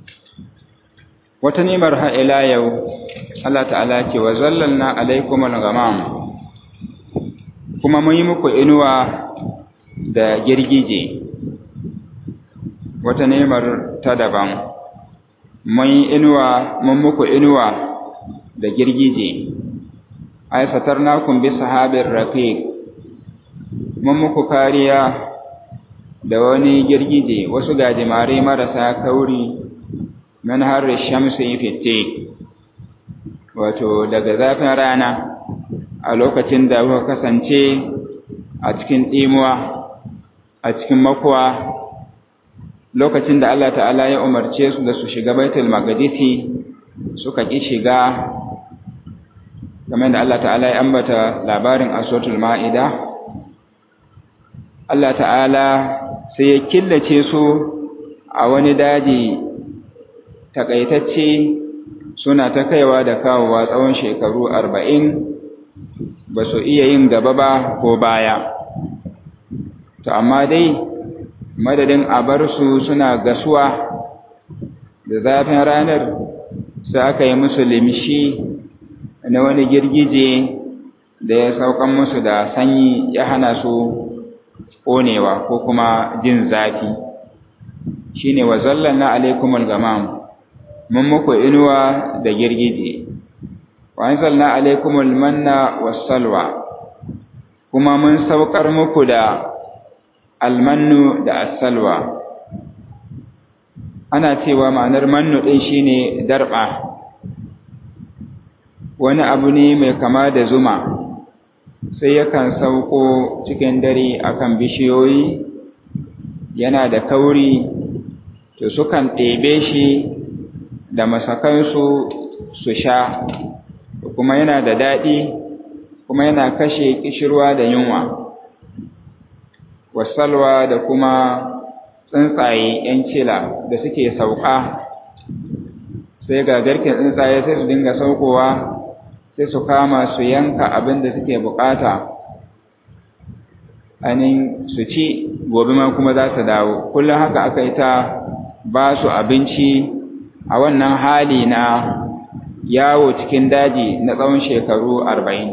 wata nimar ha ila yau Allah ta'ala ce wa zallalna alaikum al-ghamam kuma mun yi muku inuwa da girgije wata nimar ta daban mun yi inuwa mun muku inuwa da girgije ay satarnakum bi sahabir raqiq mun muku kariya da wani girgije wasu gajimare marasa kauri man harri shamsi fitte wato daga zafin rana a lokacin da kuka kasance a cikin ɗimuwa a cikin makuwa lokacin da Allah ta'ala ya umarce su da su shiga baitul maqdisi suka ƙi shiga kamar da Allah ta'ala ya ambata labarin aswatul ma'ida Allah ta'ala sai ya killace su a wani daji takaitacce suna ta kaiwa da kawowa tsawon shekaru arba'in ba su iya yin gaba ba ko baya to amma dai madadin a bar su suna gasuwa da zafin ranar sai aka yi musu limshi na wani girgije da ya saukan musu da sanyi ya hana su ƙonewa ko kuma jin zafi shine wa zallalna alaikumul gamam mun muku inuwa da girgije wa anzalna alaikumul manna wassalwa kuma mun saukar muku da almannu da assalwa ana cewa ma'anar mannu ɗin shine darɓa wani abu ne mai kama da zuma sai yakan sauko cikin dare akan bishiyoyi yana da kauri to sukan ɗebe shi da masakansu su sha kuma yana da daɗi kuma yana kashe kishirwa da yunwa wasalwa da kuma tsuntsaye ‘yan cila da suke sauka sai ga garken tsuntsaye sai su dinga saukowa sai su kama su yanka abin da suke bukata anin su ci gobe ma kuma za su dawo kullum haka aka yi ta ba su abinci a wannan hali na yawo cikin daji na tsawon shekaru arba'in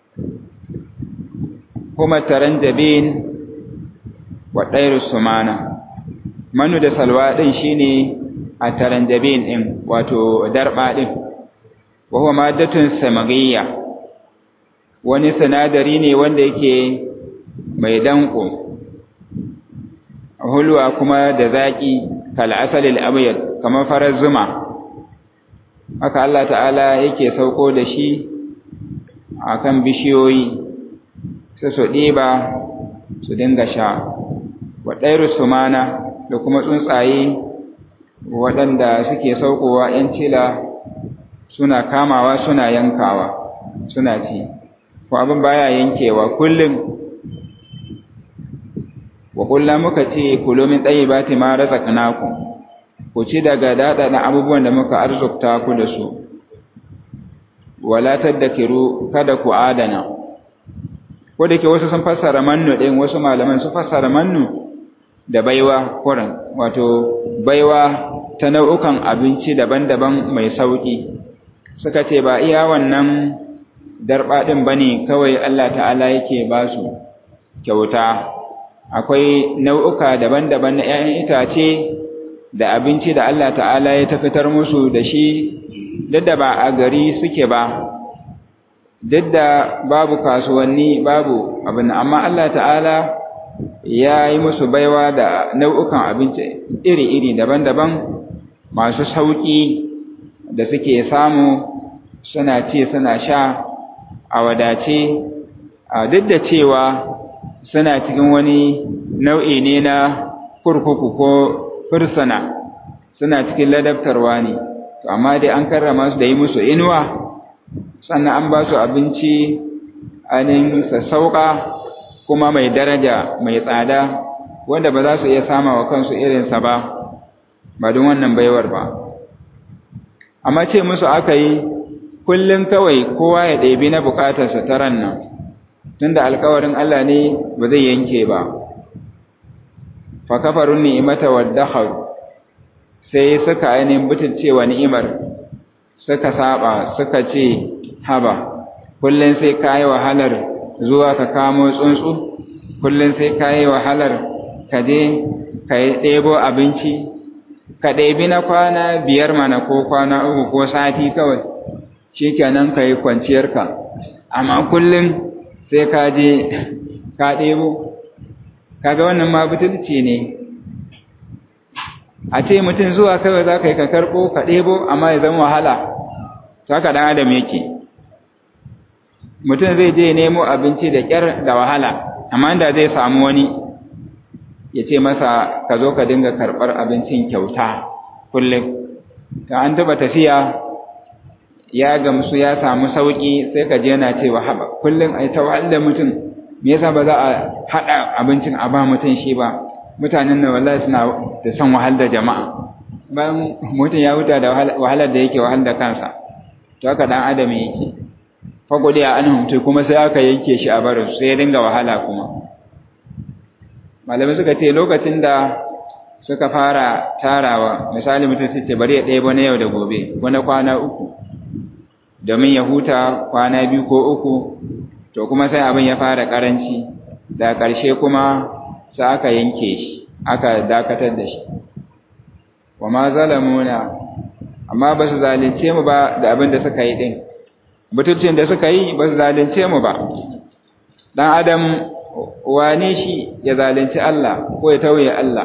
kuma taron jabin wa ɗairu sumana manu da salwa ɗin shine a taron jabin ɗin wato darɓa ɗin wahuwa maddatun samagiyya wani sinadari ne wanda yake mai danko hulwa kuma da zaƙi kal'asalil abyad kamar farar zuma haka Allah ta'ala yake sauko da shi akan bishiyoyi sai su ɗiba su dinga sha wa ɗairu sumana da kuma tsuntsaye waɗanda suke saukowa ‘yan cila suna kamawa suna yankawa suna ci ko abin baya yankewa kullum wa kullum muka ce kulo min tayyibati ma razaqnakum ku ci daga dada na abubuwan da muka arzukta ku da su wala tadakiru kada ku adana ko da ke wasu sun fassara mannu din wasu malaman su fassara mannu da baiwa kuran wato baiwa ta nau'ukan abinci daban-daban mai sauki suka ce ba iya wannan darba din bane kawai Allah ta'ala yake ba su kyauta akwai nau'uka daban-daban na ‘ya'yan itace da abinci da Allah ta'ala ya tafitar musu da shi duk da ba a gari suke ba duk da babu kasuwanni babu abin amma Allah ta'ala ya yi musu baiwa da nau'ukan abinci iri-iri daban-daban masu sauƙi da suke samu suna ce suna sha a wadace duk da cewa suna cikin wani nau'i ne na kurkuku ko fursuna suna cikin ladabtarwa ne amma dai an karrama su da yi musu inuwa sannan an ba su abinci ainihin sassauƙa kuma mai daraja mai tsada wanda ba za su iya sama wa kansu irinsa ba ba don wannan baiwar ba amma ce musu aka yi kullum kawai kowa ya ɗebi na bukatarsa ta ran nan tunda alkawarin Allah ne ba zai yanke ba fa kafarun ni'mata waddakharu sai suka ainihin butulcewa ni'imar suka saba suka ce haba kullun sai kai wahalar zuwa ka kamo tsuntsu kullun sai kai wahalar ka je ka ɗebo abinci ka ɗebi na kwana biyar mana ko kwana uku ko sati kawai shikenan ka yi kwanciyarka amma kullum sai ka je ka ɗebo kaga wannan ma butulci ne a ce mutum zuwa kawai za ka yi ka karɓo ka ɗebo amma ya zama wahala to haka ɗan adam yake mutum zai je nemo abinci da ƙyar da wahala amma da zai samu wani ya ce masa ka zo ka dinga karɓar abincin kyauta kullum ta an taɓa tafiya ya gamsu ya samu sauƙi sai ka je yana cewa haɓa kullum a yi ta wahala mutum me yasa ba za a haɗa abincin a ba mutum shi ba mutanen nan wallahi suna da son wahal da jama'a bayan mutum ya huta da wahalar da yake wahal da kansa to haka dan adam yake fagode a anhum to kuma sai aka yanke shi a barin sai ya dinga wahala kuma malamai suka ce lokacin da suka fara tarawa misali mutum sai ce bari ya ɗaya ba na yau da gobe wani kwana uku domin ya huta kwana biyu ko uku to kuma sai abin ya fara karanci da ƙarshe kuma sai aka yanke shi aka dakatar da shi wa ma zalamuna amma ba su zalunce mu ba da abin da suka yi din butulcin da suka yi ba su zalunce mu ba dan adam wane shi ya zalunci Allah ko ya tauye Allah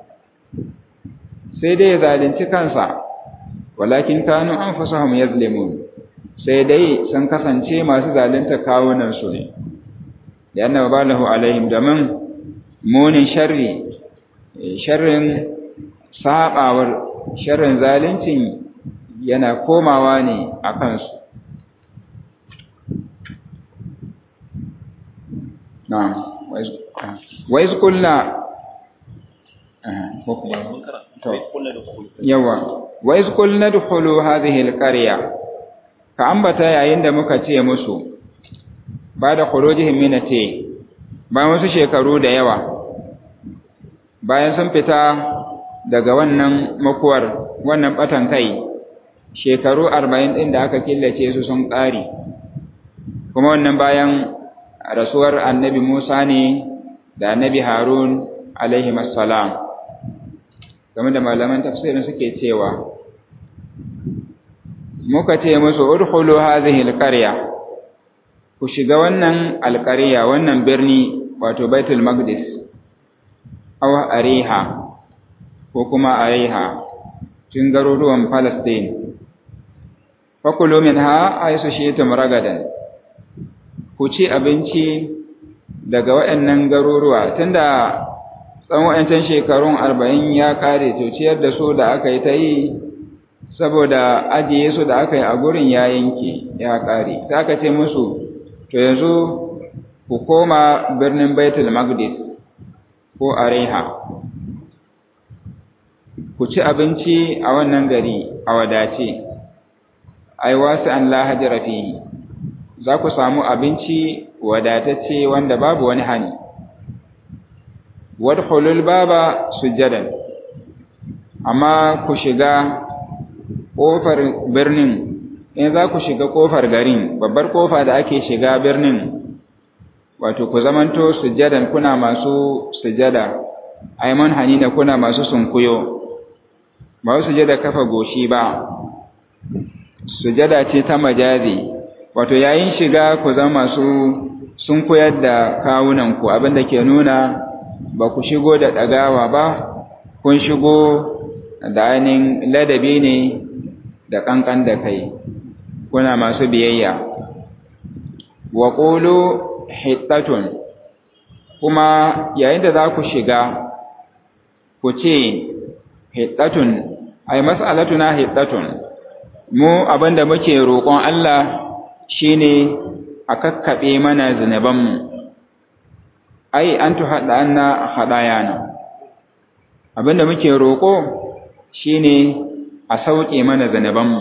sai dai ya zalunci kansa walakin kanu anfusahum yazlimun sai dai sun kasance masu zalunta kawunan su ne yana balahu alaihim domin munin sharri sharrin sabawar sharrin zaluncin yana komawa ne a kansu na'am wa iz qulna yawa wa iz qulna dkhulu hadhihi alqarya ka ambata yayin da muka ce musu ba da khurujihim min ate bayan wasu shekaru da yawa bayan sun fita daga wannan makuwar wannan batan kai shekaru arba'in ɗin da aka killace su sun ƙare kuma wannan bayan rasuwar annabi musa ne da annabi harun alaihi assalam game da malaman tafsirin suke cewa muka ce musu udkhulu hadhihi alqarya ku shiga wannan alqarya wannan birni wato baitul maqdis aw ariha ko kuma ariha tun garuruwan palestine fakulu minha aisu shi'tum ragadan ku ci abinci daga waɗannan garuruwa tunda tsawon waɗancan shekarun arba'in ya ƙare to ciyar da su da aka yi ta yi saboda ajiye su da aka yi a gurin ya yanke ya ƙare sai aka ce musu to yanzu ku koma birnin baitul maqdis ko areha ku ci abinci a wannan gari a wadace ai wasu an la hajara fihi za ku samu abinci wadatacce wanda babu wani hani wadkhulul baba sujadan amma ku shiga kofar birnin in za ku shiga kofar garin babbar kofa da ake shiga birnin wato ku zamanto sujadan kuna masu sujada ai man hanina kuna masu sunkuyo ba sujada kafa goshi ba sujada ce ta majazi wato yayin shiga ku zama masu sun koyar da kawunanku abinda ke nuna ba ku shigo da ɗagawa ba kun shigo da ainihin ladabi ne da ƙanƙan da kai kuna masu biyayya wa ƙulu hittatun kuma yayin da za ku shiga ku ce hittatun ai mas'alatuna hittatun mu abinda muke roƙon Allah shine a kakkaɓe mana zunubanmu ai an tuhaɗa anna haɗayana abinda muke roƙo shine a sauƙe mana zunubanmu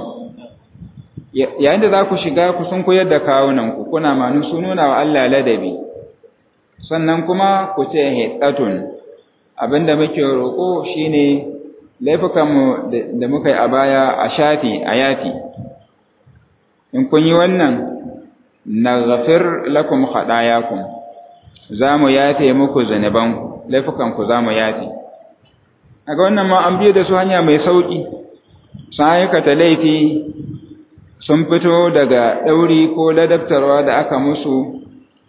yayin da za ku shiga ku sun koyar da kawunanku kuna manu su nuna wa Allah ladabi sannan kuma ku ce hittatun abinda muke roƙo shine laifukanmu da muka yi a baya a shafi a yafi in kun yi wannan na gafir lakum haɗayakun za mu yafe muku zanebanku laifukanku za mu yafe a ga wannan ma an biyo da su hanya mai sauƙi sun aikata laifi sun fito daga ɗauri ko ladabtarwa da aka musu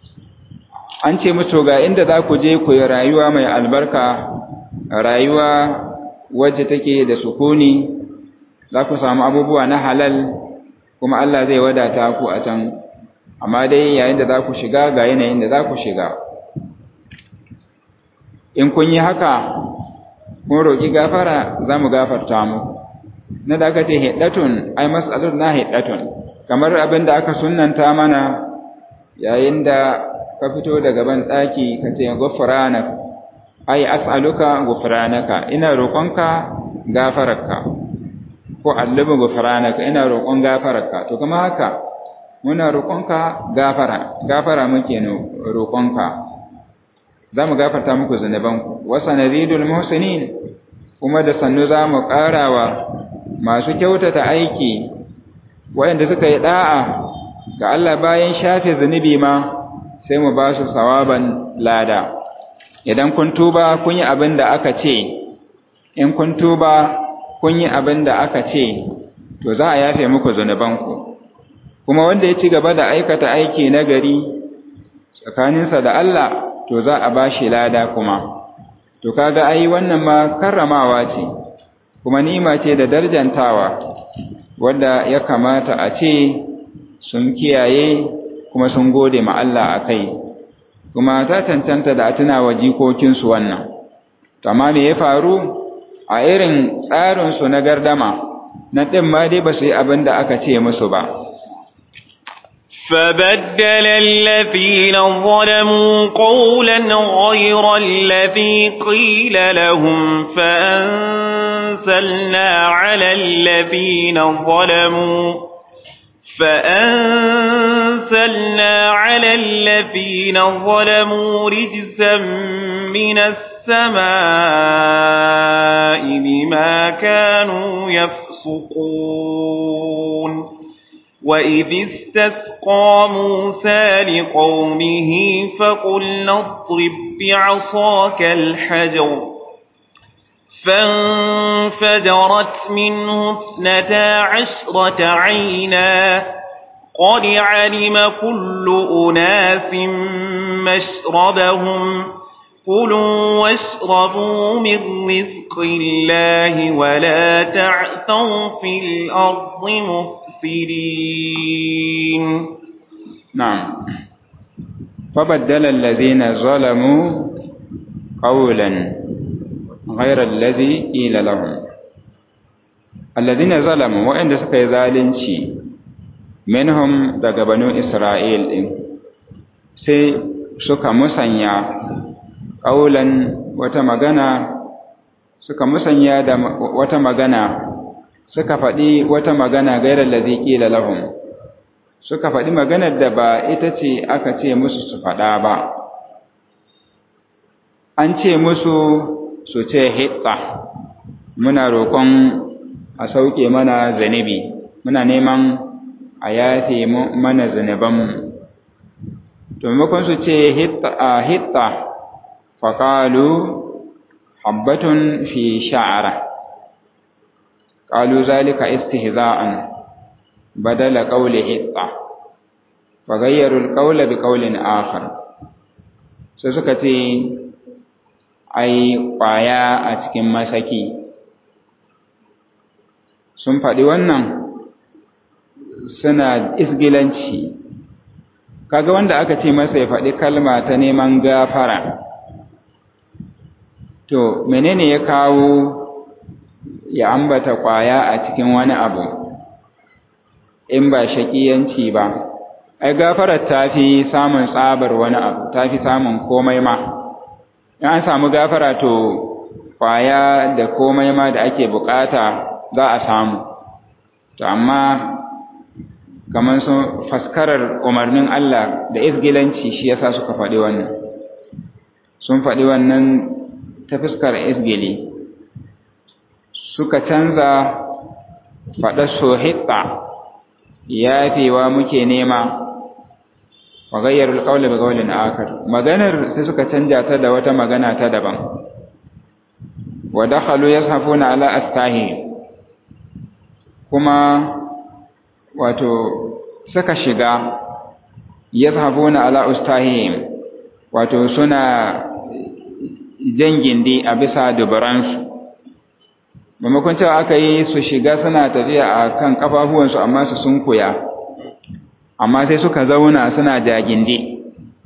an ce musu ga inda za ku je ku yi rayuwa mai albarka rayuwa wacce take da sukuni za ku samu abubuwa na halal kuma Allah zai wadata ku a can amma dai yayin da za ku shiga ga yanayin da za ku shiga in kun yi haka kun roƙi gafara za mu gafarta mu na da aka ce hiddatun ai mas'alun na hiddatun kamar abin da aka sunnanta mana yayin da ka fito daga ban ɗaki ka ce gufranak ai as'aluka gufranaka ina roƙonka gafararka ko allubu gufranaka ina roƙon gafararka to kuma haka muna roƙonka gafara gafara muke roƙonka za mu gafarta muku zunubanku wasa nazidul muhsinin kuma da sannu za mu ƙarawa masu kyautata aiki waɗanda suka yi ɗa'a ga Allah bayan shafe zunubi ma sai mu ba su sawaban lada idan kun tuba kun yi abin da aka ce in kun tuba kun yi abin da aka ce to za a yafe muku zunubanku kuma wanda ya ci gaba da aikata aiki na gari tsakaninsa da Allah to za a ba shi lada kuma to kaga ai wannan ma karramawa ce kuma ni'ima ce da darjantawa wanda ya kamata a ce sun kiyaye kuma sun gode ma Allah a kai kuma ta cancanta da a tuna wa jikokinsu wannan amma me ya faru a irin tsarinsu na gardama na ɗin ma dai ba su yi abin da aka ce musu ba فبدل الذين ظلموا قولا غير الذي قيل لهم فأنزلنا على الذين ظلموا فأنزلنا على الذين ظلموا رجزا من السماء بما كانوا يفسقون وإذ استسقى موسى لقومه فقلنا اضرب بعصاك الحجر فانفجرت منه اثنتا عشرة عينا قد علم كل أناس مشربهم كلوا واشربوا من رزق الله ولا تعثوا في الأرض مفسدين نعم فبدل الذين ظلموا قولا غير الذي قيل لهم الذين ظلموا وإن سكي ذالنشي منهم daga banu Isra'il ɗin sai suka musanya ƙaulan wata magana suka musanya da wata magana suka faɗi wata magana gairar da zai ƙila lahum suka faɗi maganar da ba ita ce aka ce musu su faɗa ba an ce musu su ce hitsa muna roƙon a sauke mana zanibi muna neman a yafe mana zanibanmu to maimakon su ce hitsa faƙalu habbatun fi sha'ara ƙalu zalika istihza'an badala ƙauli hitsa fagayyarul ƙaula bi ƙaulin akhar sai suka ce ai ƙwaya a cikin masaki sun faɗi wannan suna isgilanci kaga wanda aka ce masa ya faɗi kalma ta neman gafara to menene ya kawo ya ambata ƙwaya a cikin wani abu in ba shaƙiyanci ba ai gafarar ta fi samun tsabar wani abu ta fi samun komai ma in an samu gafara to kwaya da komai ma da ake bukata za a samu to amma kamar sun faskarar umarnin Allah da isgilanci shi yasa suka faɗi wannan sun faɗi wannan ta fuskar isgili suka canza faɗar sohitsa yafewa muke nema wa gayyarul qawla bi qawlin akhar maganar sai suka canja ta da wata magana ta daban wa dakhalu yashafuna ala astahi kuma wato suka shiga yashafuna ala ustahim wato suna jangindi a bisa dubaransu maimakon cewa aka yi su shiga suna tafiya a kan kafafuwansu amma su sunkuya amma sai suka zauna suna jagindi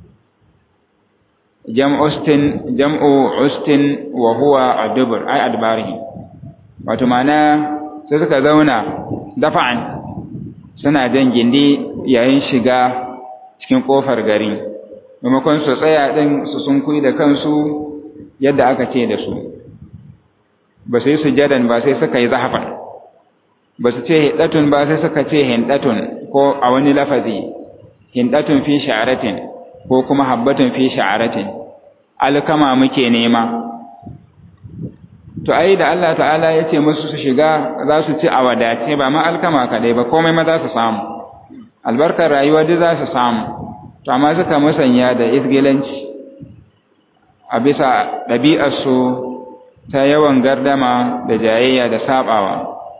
jam'ustin jam'u ustin wa huwa adubur ay adbarihi wato mana sai suka zauna dafa'an suna jan gindi yayin shiga cikin kofar gari maimakon su tsaya din su sunkuyi da kansu yadda aka ce da su ba su yi sujadan ba sai suka yi zahafan ba su ce hindatun ba sai suka ce hindatun ko a wani lafazi hindatun fi sha'aratin ko kuma habbatun fi sha'aratin alkama muke nema to ai da Allah ta'ala ya ce musu su shiga za su ci a wadace ba ma alkama kadai ba komai ma za su samu albarkar rayuwa duk za su samu to amma suka musanya da izgilanci a bisa ɗabi'arsu ta yawan gardama da jayayya da saɓawa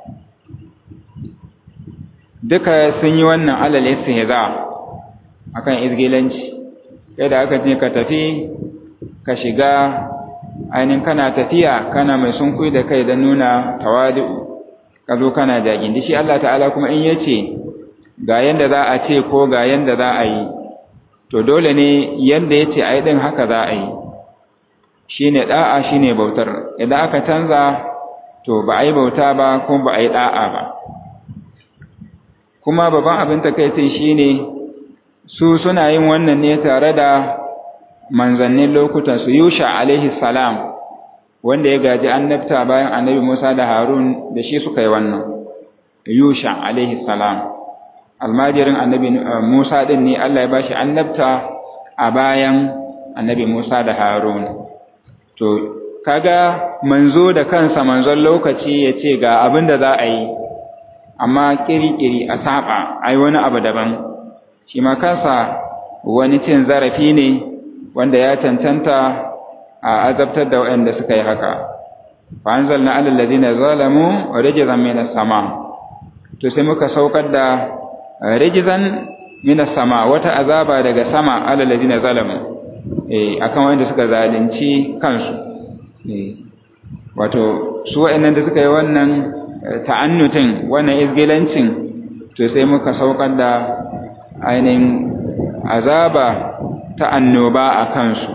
duka sun yi wannan alal istihza akan izgilanci kai da aka ce ka tafi ka shiga ainihin kana tafiya kana mai sunkui da kai da nuna tawadu ka zo kana jagin shi Allah ta'ala kuma in yace ga yanda za a ce ko ga yanda za a yi to dole ne yanda yace a yi din haka za a yi shine da'a shine bautar idan aka canza to ba a yi bauta ba kuma ba a yi da'a ba kuma babban abin takaicin shine su suna yin wannan ne tare da manzannin lokutan su Yusha alaihi salam wanda ya gaji annabta bayan annabi Musa da Harun da shi suka yi wannan Yusha alaihi salam almajirin annabi Musa din ne Allah ya bashi annabta a bayan annabi Musa da Harun to kaga manzo da kansa manzon lokaci ya ce ga abin da za a yi amma kiri-kiri a saba ai wani abu daban shi ma kansa wani cin zarafi ne wanda ya cancanta a azabtar da waɗanda suka yi haka fa anzalna alal ladina zalamu rijzan minas sama to sai muka saukar da rijzan minas sama wata azaba daga sama alal ladina zalamu eh akan wanda suka zalunci kansu eh wato su waɗannan da suka yi wannan ta'annutin wannan izgilancin to sai muka saukar da ainihin azaba ta annoba a kansu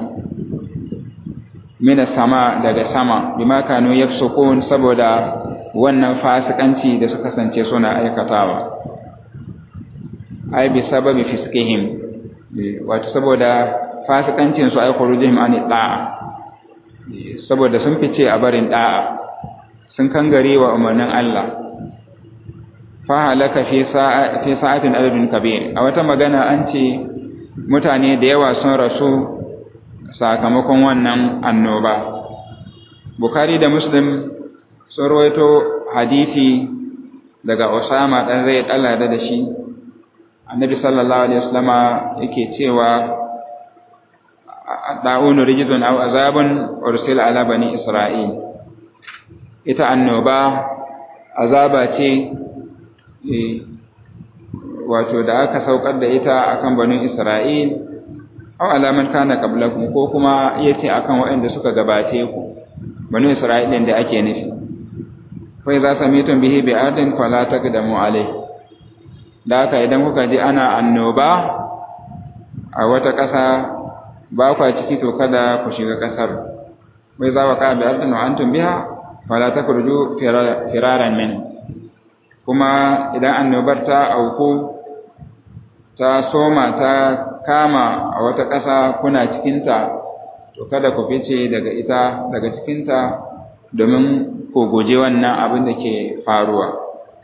mina sama daga sama bima kanu yafsukun saboda wannan fasikanci da suka sance suna aikatawa ai bi sababi fiskihim wato saboda fasikancin su ai khurujihim an da'a saboda sun fice a barin da'a sun kangare wa umarnin Allah fa halaka fi sa'a fi sa'atin adadun kabir a wata magana an ce mutane da yawa sun rasu sakamakon wannan annoba Bukhari da Muslim sun rawaito hadisi daga Usama dan Zaid Allah da da shi Annabi sallallahu alaihi wasallama yake cewa da'unu rijzun aw azabun ursila ala bani Isra'il ita annoba azaba ce wato da aka saukar da ita akan banu Isra'il aw alaman kana qablakum ko kuma yace akan waɗanda suka gabace ku banu Isra'il da ake nufi fa idza samitum bihi bi'adin fala taqdamu alayhi da haka idan kuka ji ana annoba a wata ƙasa ba kwa ciki to kada ku shiga ƙasar wai za wa ka bi'adin wa antum biha fala takhruju firaran min kuma idan annobar ta auku ta soma ta kama a wata ƙasa kuna cikinta to kada ku fice daga ita daga cikinta domin ku guje wannan abin da ke faruwa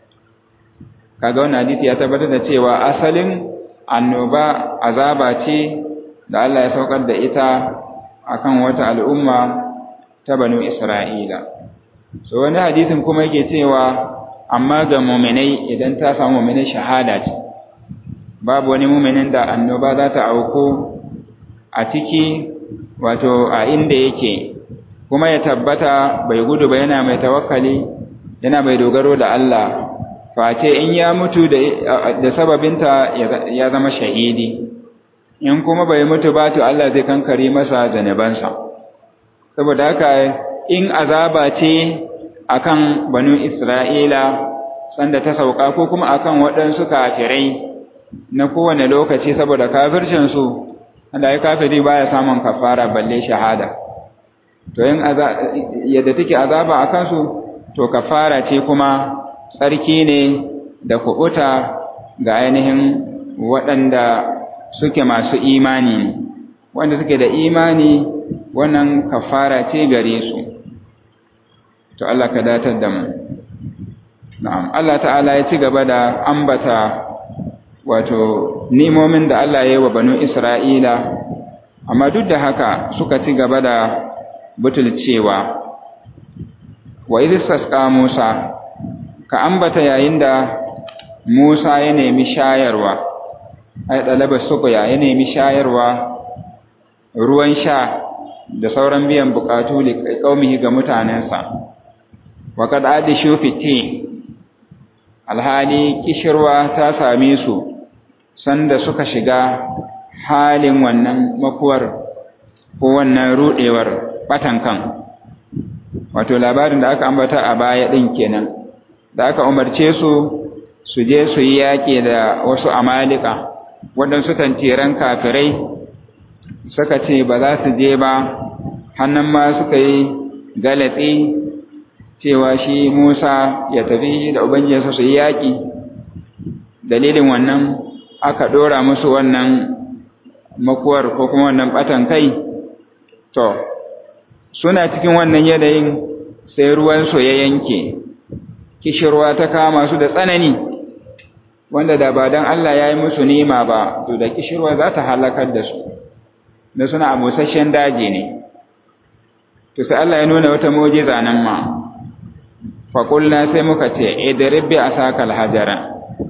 kaga wannan hadisi ya tabbatar da cewa asalin annoba azaba ce da Allah ya saukar da ita akan wata al'umma ta banu Isra'ila so wani hadisin kuma yake cewa amma ga mu'minai idan ta samu mu'minai shahada ce babu wani muminin da annoba za ta auku a ciki wato a inda yake kuma ya tabbata bai gudu ba yana mai tawakkali yana mai dogaro da Allah face in ya mutu da sababinta ya zama shahidi in kuma bai mutu ba to Allah zai kankare masa zanubansa saboda haka in azaba ce akan banu Isra'ila sanda ta sauka ko kuma akan waɗansu kafirai na kowane lokaci saboda kafircinsu wanda ya kafiri baya samun kafara balle shahada to yin yadda take azaba a kansu to kafara ce kuma tsarki ne da kubuta ga ainihin waɗanda suke masu imani wanda suke da imani wannan kafara ce gare su to Allah ka datar da mu na'am Allah ta'ala ya ci gaba da ambata wato nimomin da Allah ya yi wa banu Isra'ila, amma duk da haka suka ci gaba da butulcewa. Wa izistasqa Musa, ka ambata yayin da Musa ya nemi shayarwa, ai ɗalaba suƙuya ya nemi shayarwa ruwan sha da sauran biyan buƙatu liƙaumihi ga mutanensa wa kad adishu fiti alhali kishirwa ta same su sanda suka shiga halin wannan makuwar ko wannan rudewar batan kan wato labarin da aka ambata a baya din kenan da aka umarce su su je su yi yaƙi da wasu amalika waɗansu tantiran kafirai suka ce ba za su je ba hannun ma suka yi galatsi cewa shi Musa ya tafi da Ubangijinsa su yi yaƙi dalilin wannan aka ɗora musu wannan makuwar ko kuma wannan ɓatan kai to suna cikin wannan yanayin sai ruwansu ya yanke kishirwa ta kama su da tsanani wanda da ba don Allah ya yi musu nima ba to da kishirwa za ta halakar da su da suna a busasshen daji ne to sai Allah ya nuna wata mujiza nan ma faƙulla sai muka ce idiribbi a sakal hajara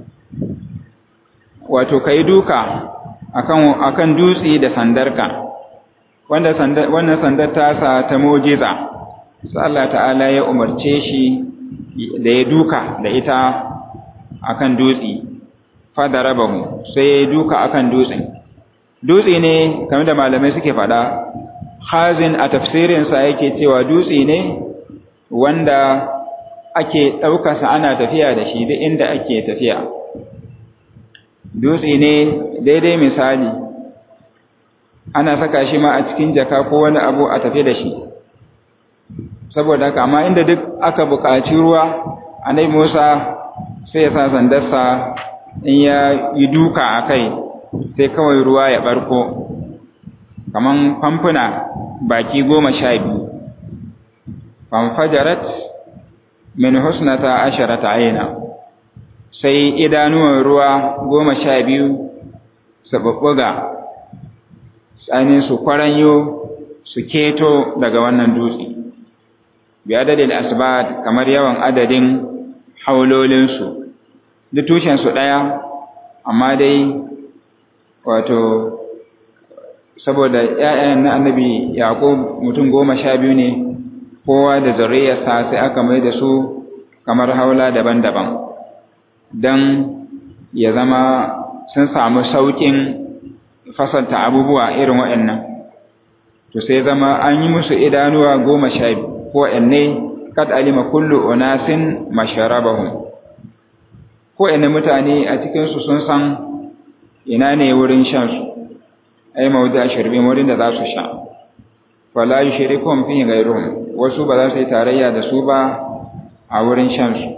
wato ka yi duka akan dutse da sandarka wannan sandar tasa ta mujiza sai Allah ta'ala ya umarce shi da ya duka da ita akan dutse fadarabahu sai ya duka akan dutsen dutse ne kamar da malamai suke faɗa hazin a tafsirinsa yake cewa dutse ne wanda ake ɗaukarsa ana tafiya da shi duk inda ake tafiya dutse ne daidai misali ana saka shi ma a cikin jaka ko wani abu a tafi da shi saboda haka amma inda duk aka buƙaci ruwa anai musa sai ya sa sandarsa in ya yi duka a kai sai kawai ruwa ya ɓarko kaman famfuna baki goma sha biyu famfajarat min husnata asharata aina sai idanuwan ruwa goma sha biyu su ɓuɓɓuga tsanin su kwaranyo su keto daga wannan dutse bi adadin asbat kamar yawan adadin haulolinsu duk tushensu ɗaya amma dai wato saboda ‘ya'yan na annabi yaƙo mutum goma sha biyu ne kowa da zuriyarsa sai aka mai da su kamar haula daban-daban don ya zama sun samu sauƙin fasalta abubuwa irin waɗannan to sai zama an yi musu idanuwa goma sha biyu ko ne kad alima kullu unasin masharabahum ko ina mutane a cikinsu sun san ina ne wurin shansu ai mawdu ashirbin wurin da za su sha wala yushrikum fi ghayruhum wasu ba za su yi tarayya da su ba a wurin shan su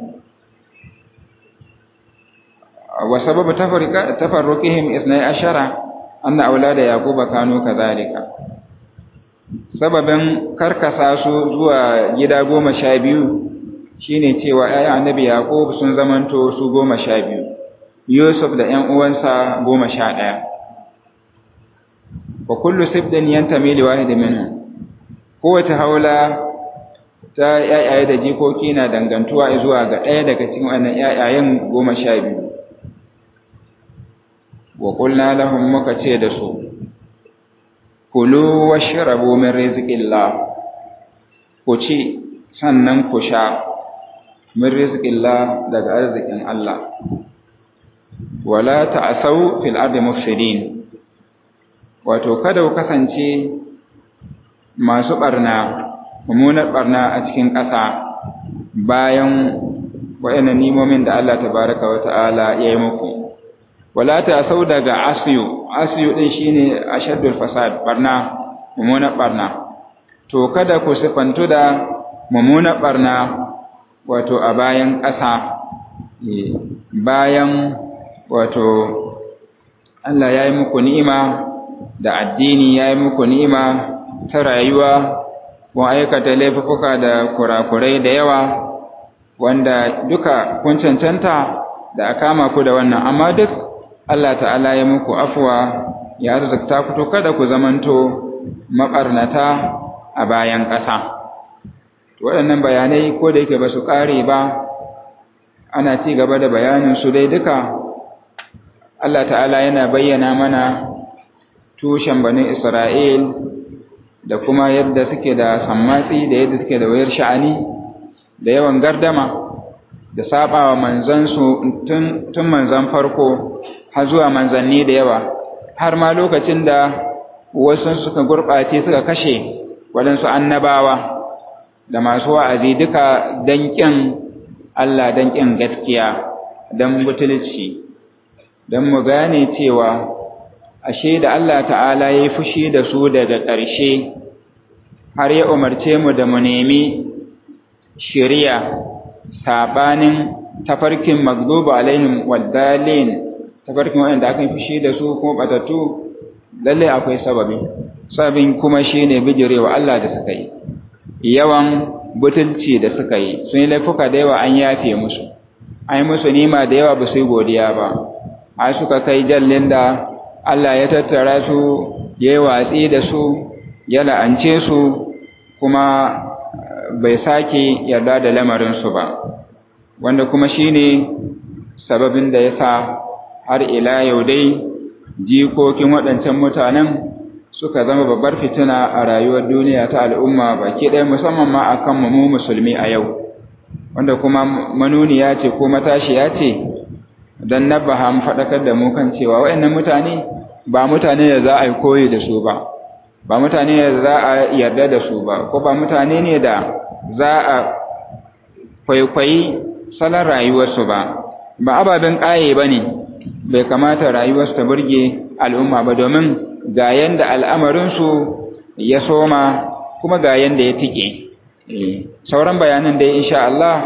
wa sababu tafarruqihim isnai ashara anna aulada yaquba kanu kadhalika sababin karkasa su zuwa gida goma sha biyu shine cewa ayyan annabi yaqub sun zamanto su goma sha biyu yusuf da ƴan uwansa goma sha ɗaya wa kullu sibdin yantami li wahid minhum kowace haula ta yayaye da jikoki na dangantuwa zuwa ga ɗaya daga cikin wannan yayayen goma sha biyu wa qulna lahum muka ce da su kulu washrabu min rizqillah ku ci sannan ku sha min rizqillah daga arzikin Allah wala ta'asau fil ardi mufsidin wato kada ku kasance masu barna mummunar barna a cikin ƙasa bayan waɗannan nimomin da Allah tabaraka wa ta'ala ya yi muku wala ta sau daga asiyu asiyu din shine ashaddul fasad barna mummunar barna to kada ku sifantu da mummunar barna wato a bayan ƙasa bayan wato Allah ya yi muku ni'ima da addini ya yi muku ni'ima ta rayuwa kun aikata laifuka da kurakurai da yawa wanda duka kun cancanta da a kama ku da wannan amma duk Allah ta'ala ya muku afuwa ya arzikta ku to kada ku zamanto maɓarnata a bayan ƙasa waɗannan bayanai ko da yake ba su ƙare ba ana ci gaba da bayanin su dai duka Allah ta'ala yana bayyana mana tushen bani Isra'il da kuma yadda suke da sammatsi da yadda suke da wayar sha'ani da yawan gardama da sabawa manzansu tun tun manzan farko har zuwa manzanni da yawa har ma lokacin da wasu suka gurɓace suka kashe waɗansu annabawa da masu wa'azi duka danƙin Allah danƙin gaskiya don butulci don mu gane cewa ashe da Allah ta'ala ya yi fushi da su daga ƙarshe har ya umarce mu da mu nemi shiriya saɓanin tafarkin magdubu alaihim waddalin tafarkin waɗanda aka yi fushi da su kuma batattu lallai akwai sababi sababin kuma shine bijirewa Allah da suka yi yawan butulci da suka yi sun yi laifuka da yawa an yafe musu an yi musu nima da yawa ba su yi godiya ba a suka kai jallin da Allah ya tattara su ya yi watsi da su ya la'ance su kuma bai sake yarda da lamarinsu ba wanda kuma shine sababin da ya sa har ila yau dai jikokin waɗancan mutanen suka zama babbar fitina a rayuwar duniya ta al'umma baki ɗaya musamman ma a kan mu musulmi a yau wanda kuma manuniya ce ko matashiya ce don nabaha mu faɗakar da mu kan cewa waɗannan mutane ba mutane da za a yi koyi da su ba ba mutane da za a yarda da su ba ko ba mutane ne da za a kwaikwayi salon rayuwarsu ba ba ababen ƙaye ba ne bai kamata rayuwarsu ta burge al'umma ba domin ga yanda al'amarinsu ya soma kuma ga yanda ya tike sauran bayanan da insha Allah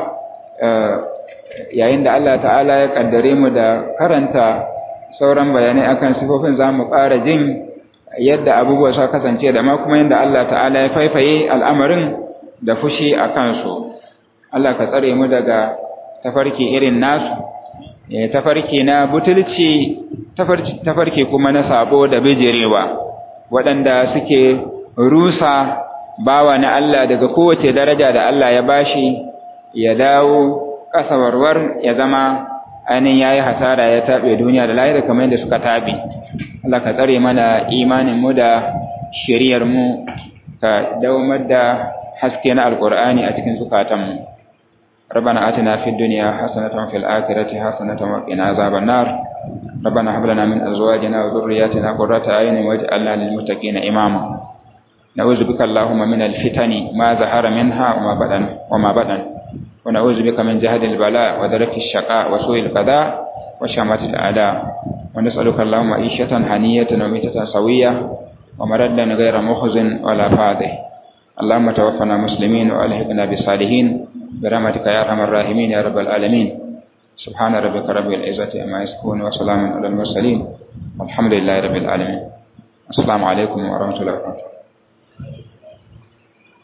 yayin da Allah ta'ala ya kaddare mu da karanta sauran bayanai akan sifofin za mu ƙara jin yadda abubuwa suka kasance da ma kuma yadda Allah ta'ala ya faifaye al'amarin da fushi a kansu Allah ka tsare mu daga tafarki irin nasu tafarki na butulci tafarki kuma na sabo da bijirewa waɗanda suke rusa bawa na Allah daga kowace daraja da Allah ya bashi ya dawo kasawarwar ya zama ainihin ya yi hasara ya taɓe duniya da lahira kamar yadda suka taɓe Allah ka tsare mana imaninmu da shiriyarmu ka daumar da haske na alƙur'ani a cikin zukatanmu ربنا آتنا في الدنيا حسنة وفي الآخرة حسنة وقنا عذاب النار ربنا هب لنا من أزواجنا وذرياتنا قرة أعين واجعلنا للمتقين إماما نعوذ بك اللهم من الفتن ما ظهر منها وما بدن وما بدن ونعوذ بك من جهد البلاء ودرك الشقاء وسوء القضاء وشماتة الأعداء ونسألك اللهم عيشة هنية وميتة سوية ومردا غير مخزن ولا فاضح اللهم توفنا مسلمين وألحقنا بالصالحين برحمتك يا ارحم الراحمين يا رب العالمين سبحان ربك رب العزة عما يصفون وسلام على المرسلين والحمد لله رب العالمين السلام عليكم ورحمة الله وبركاته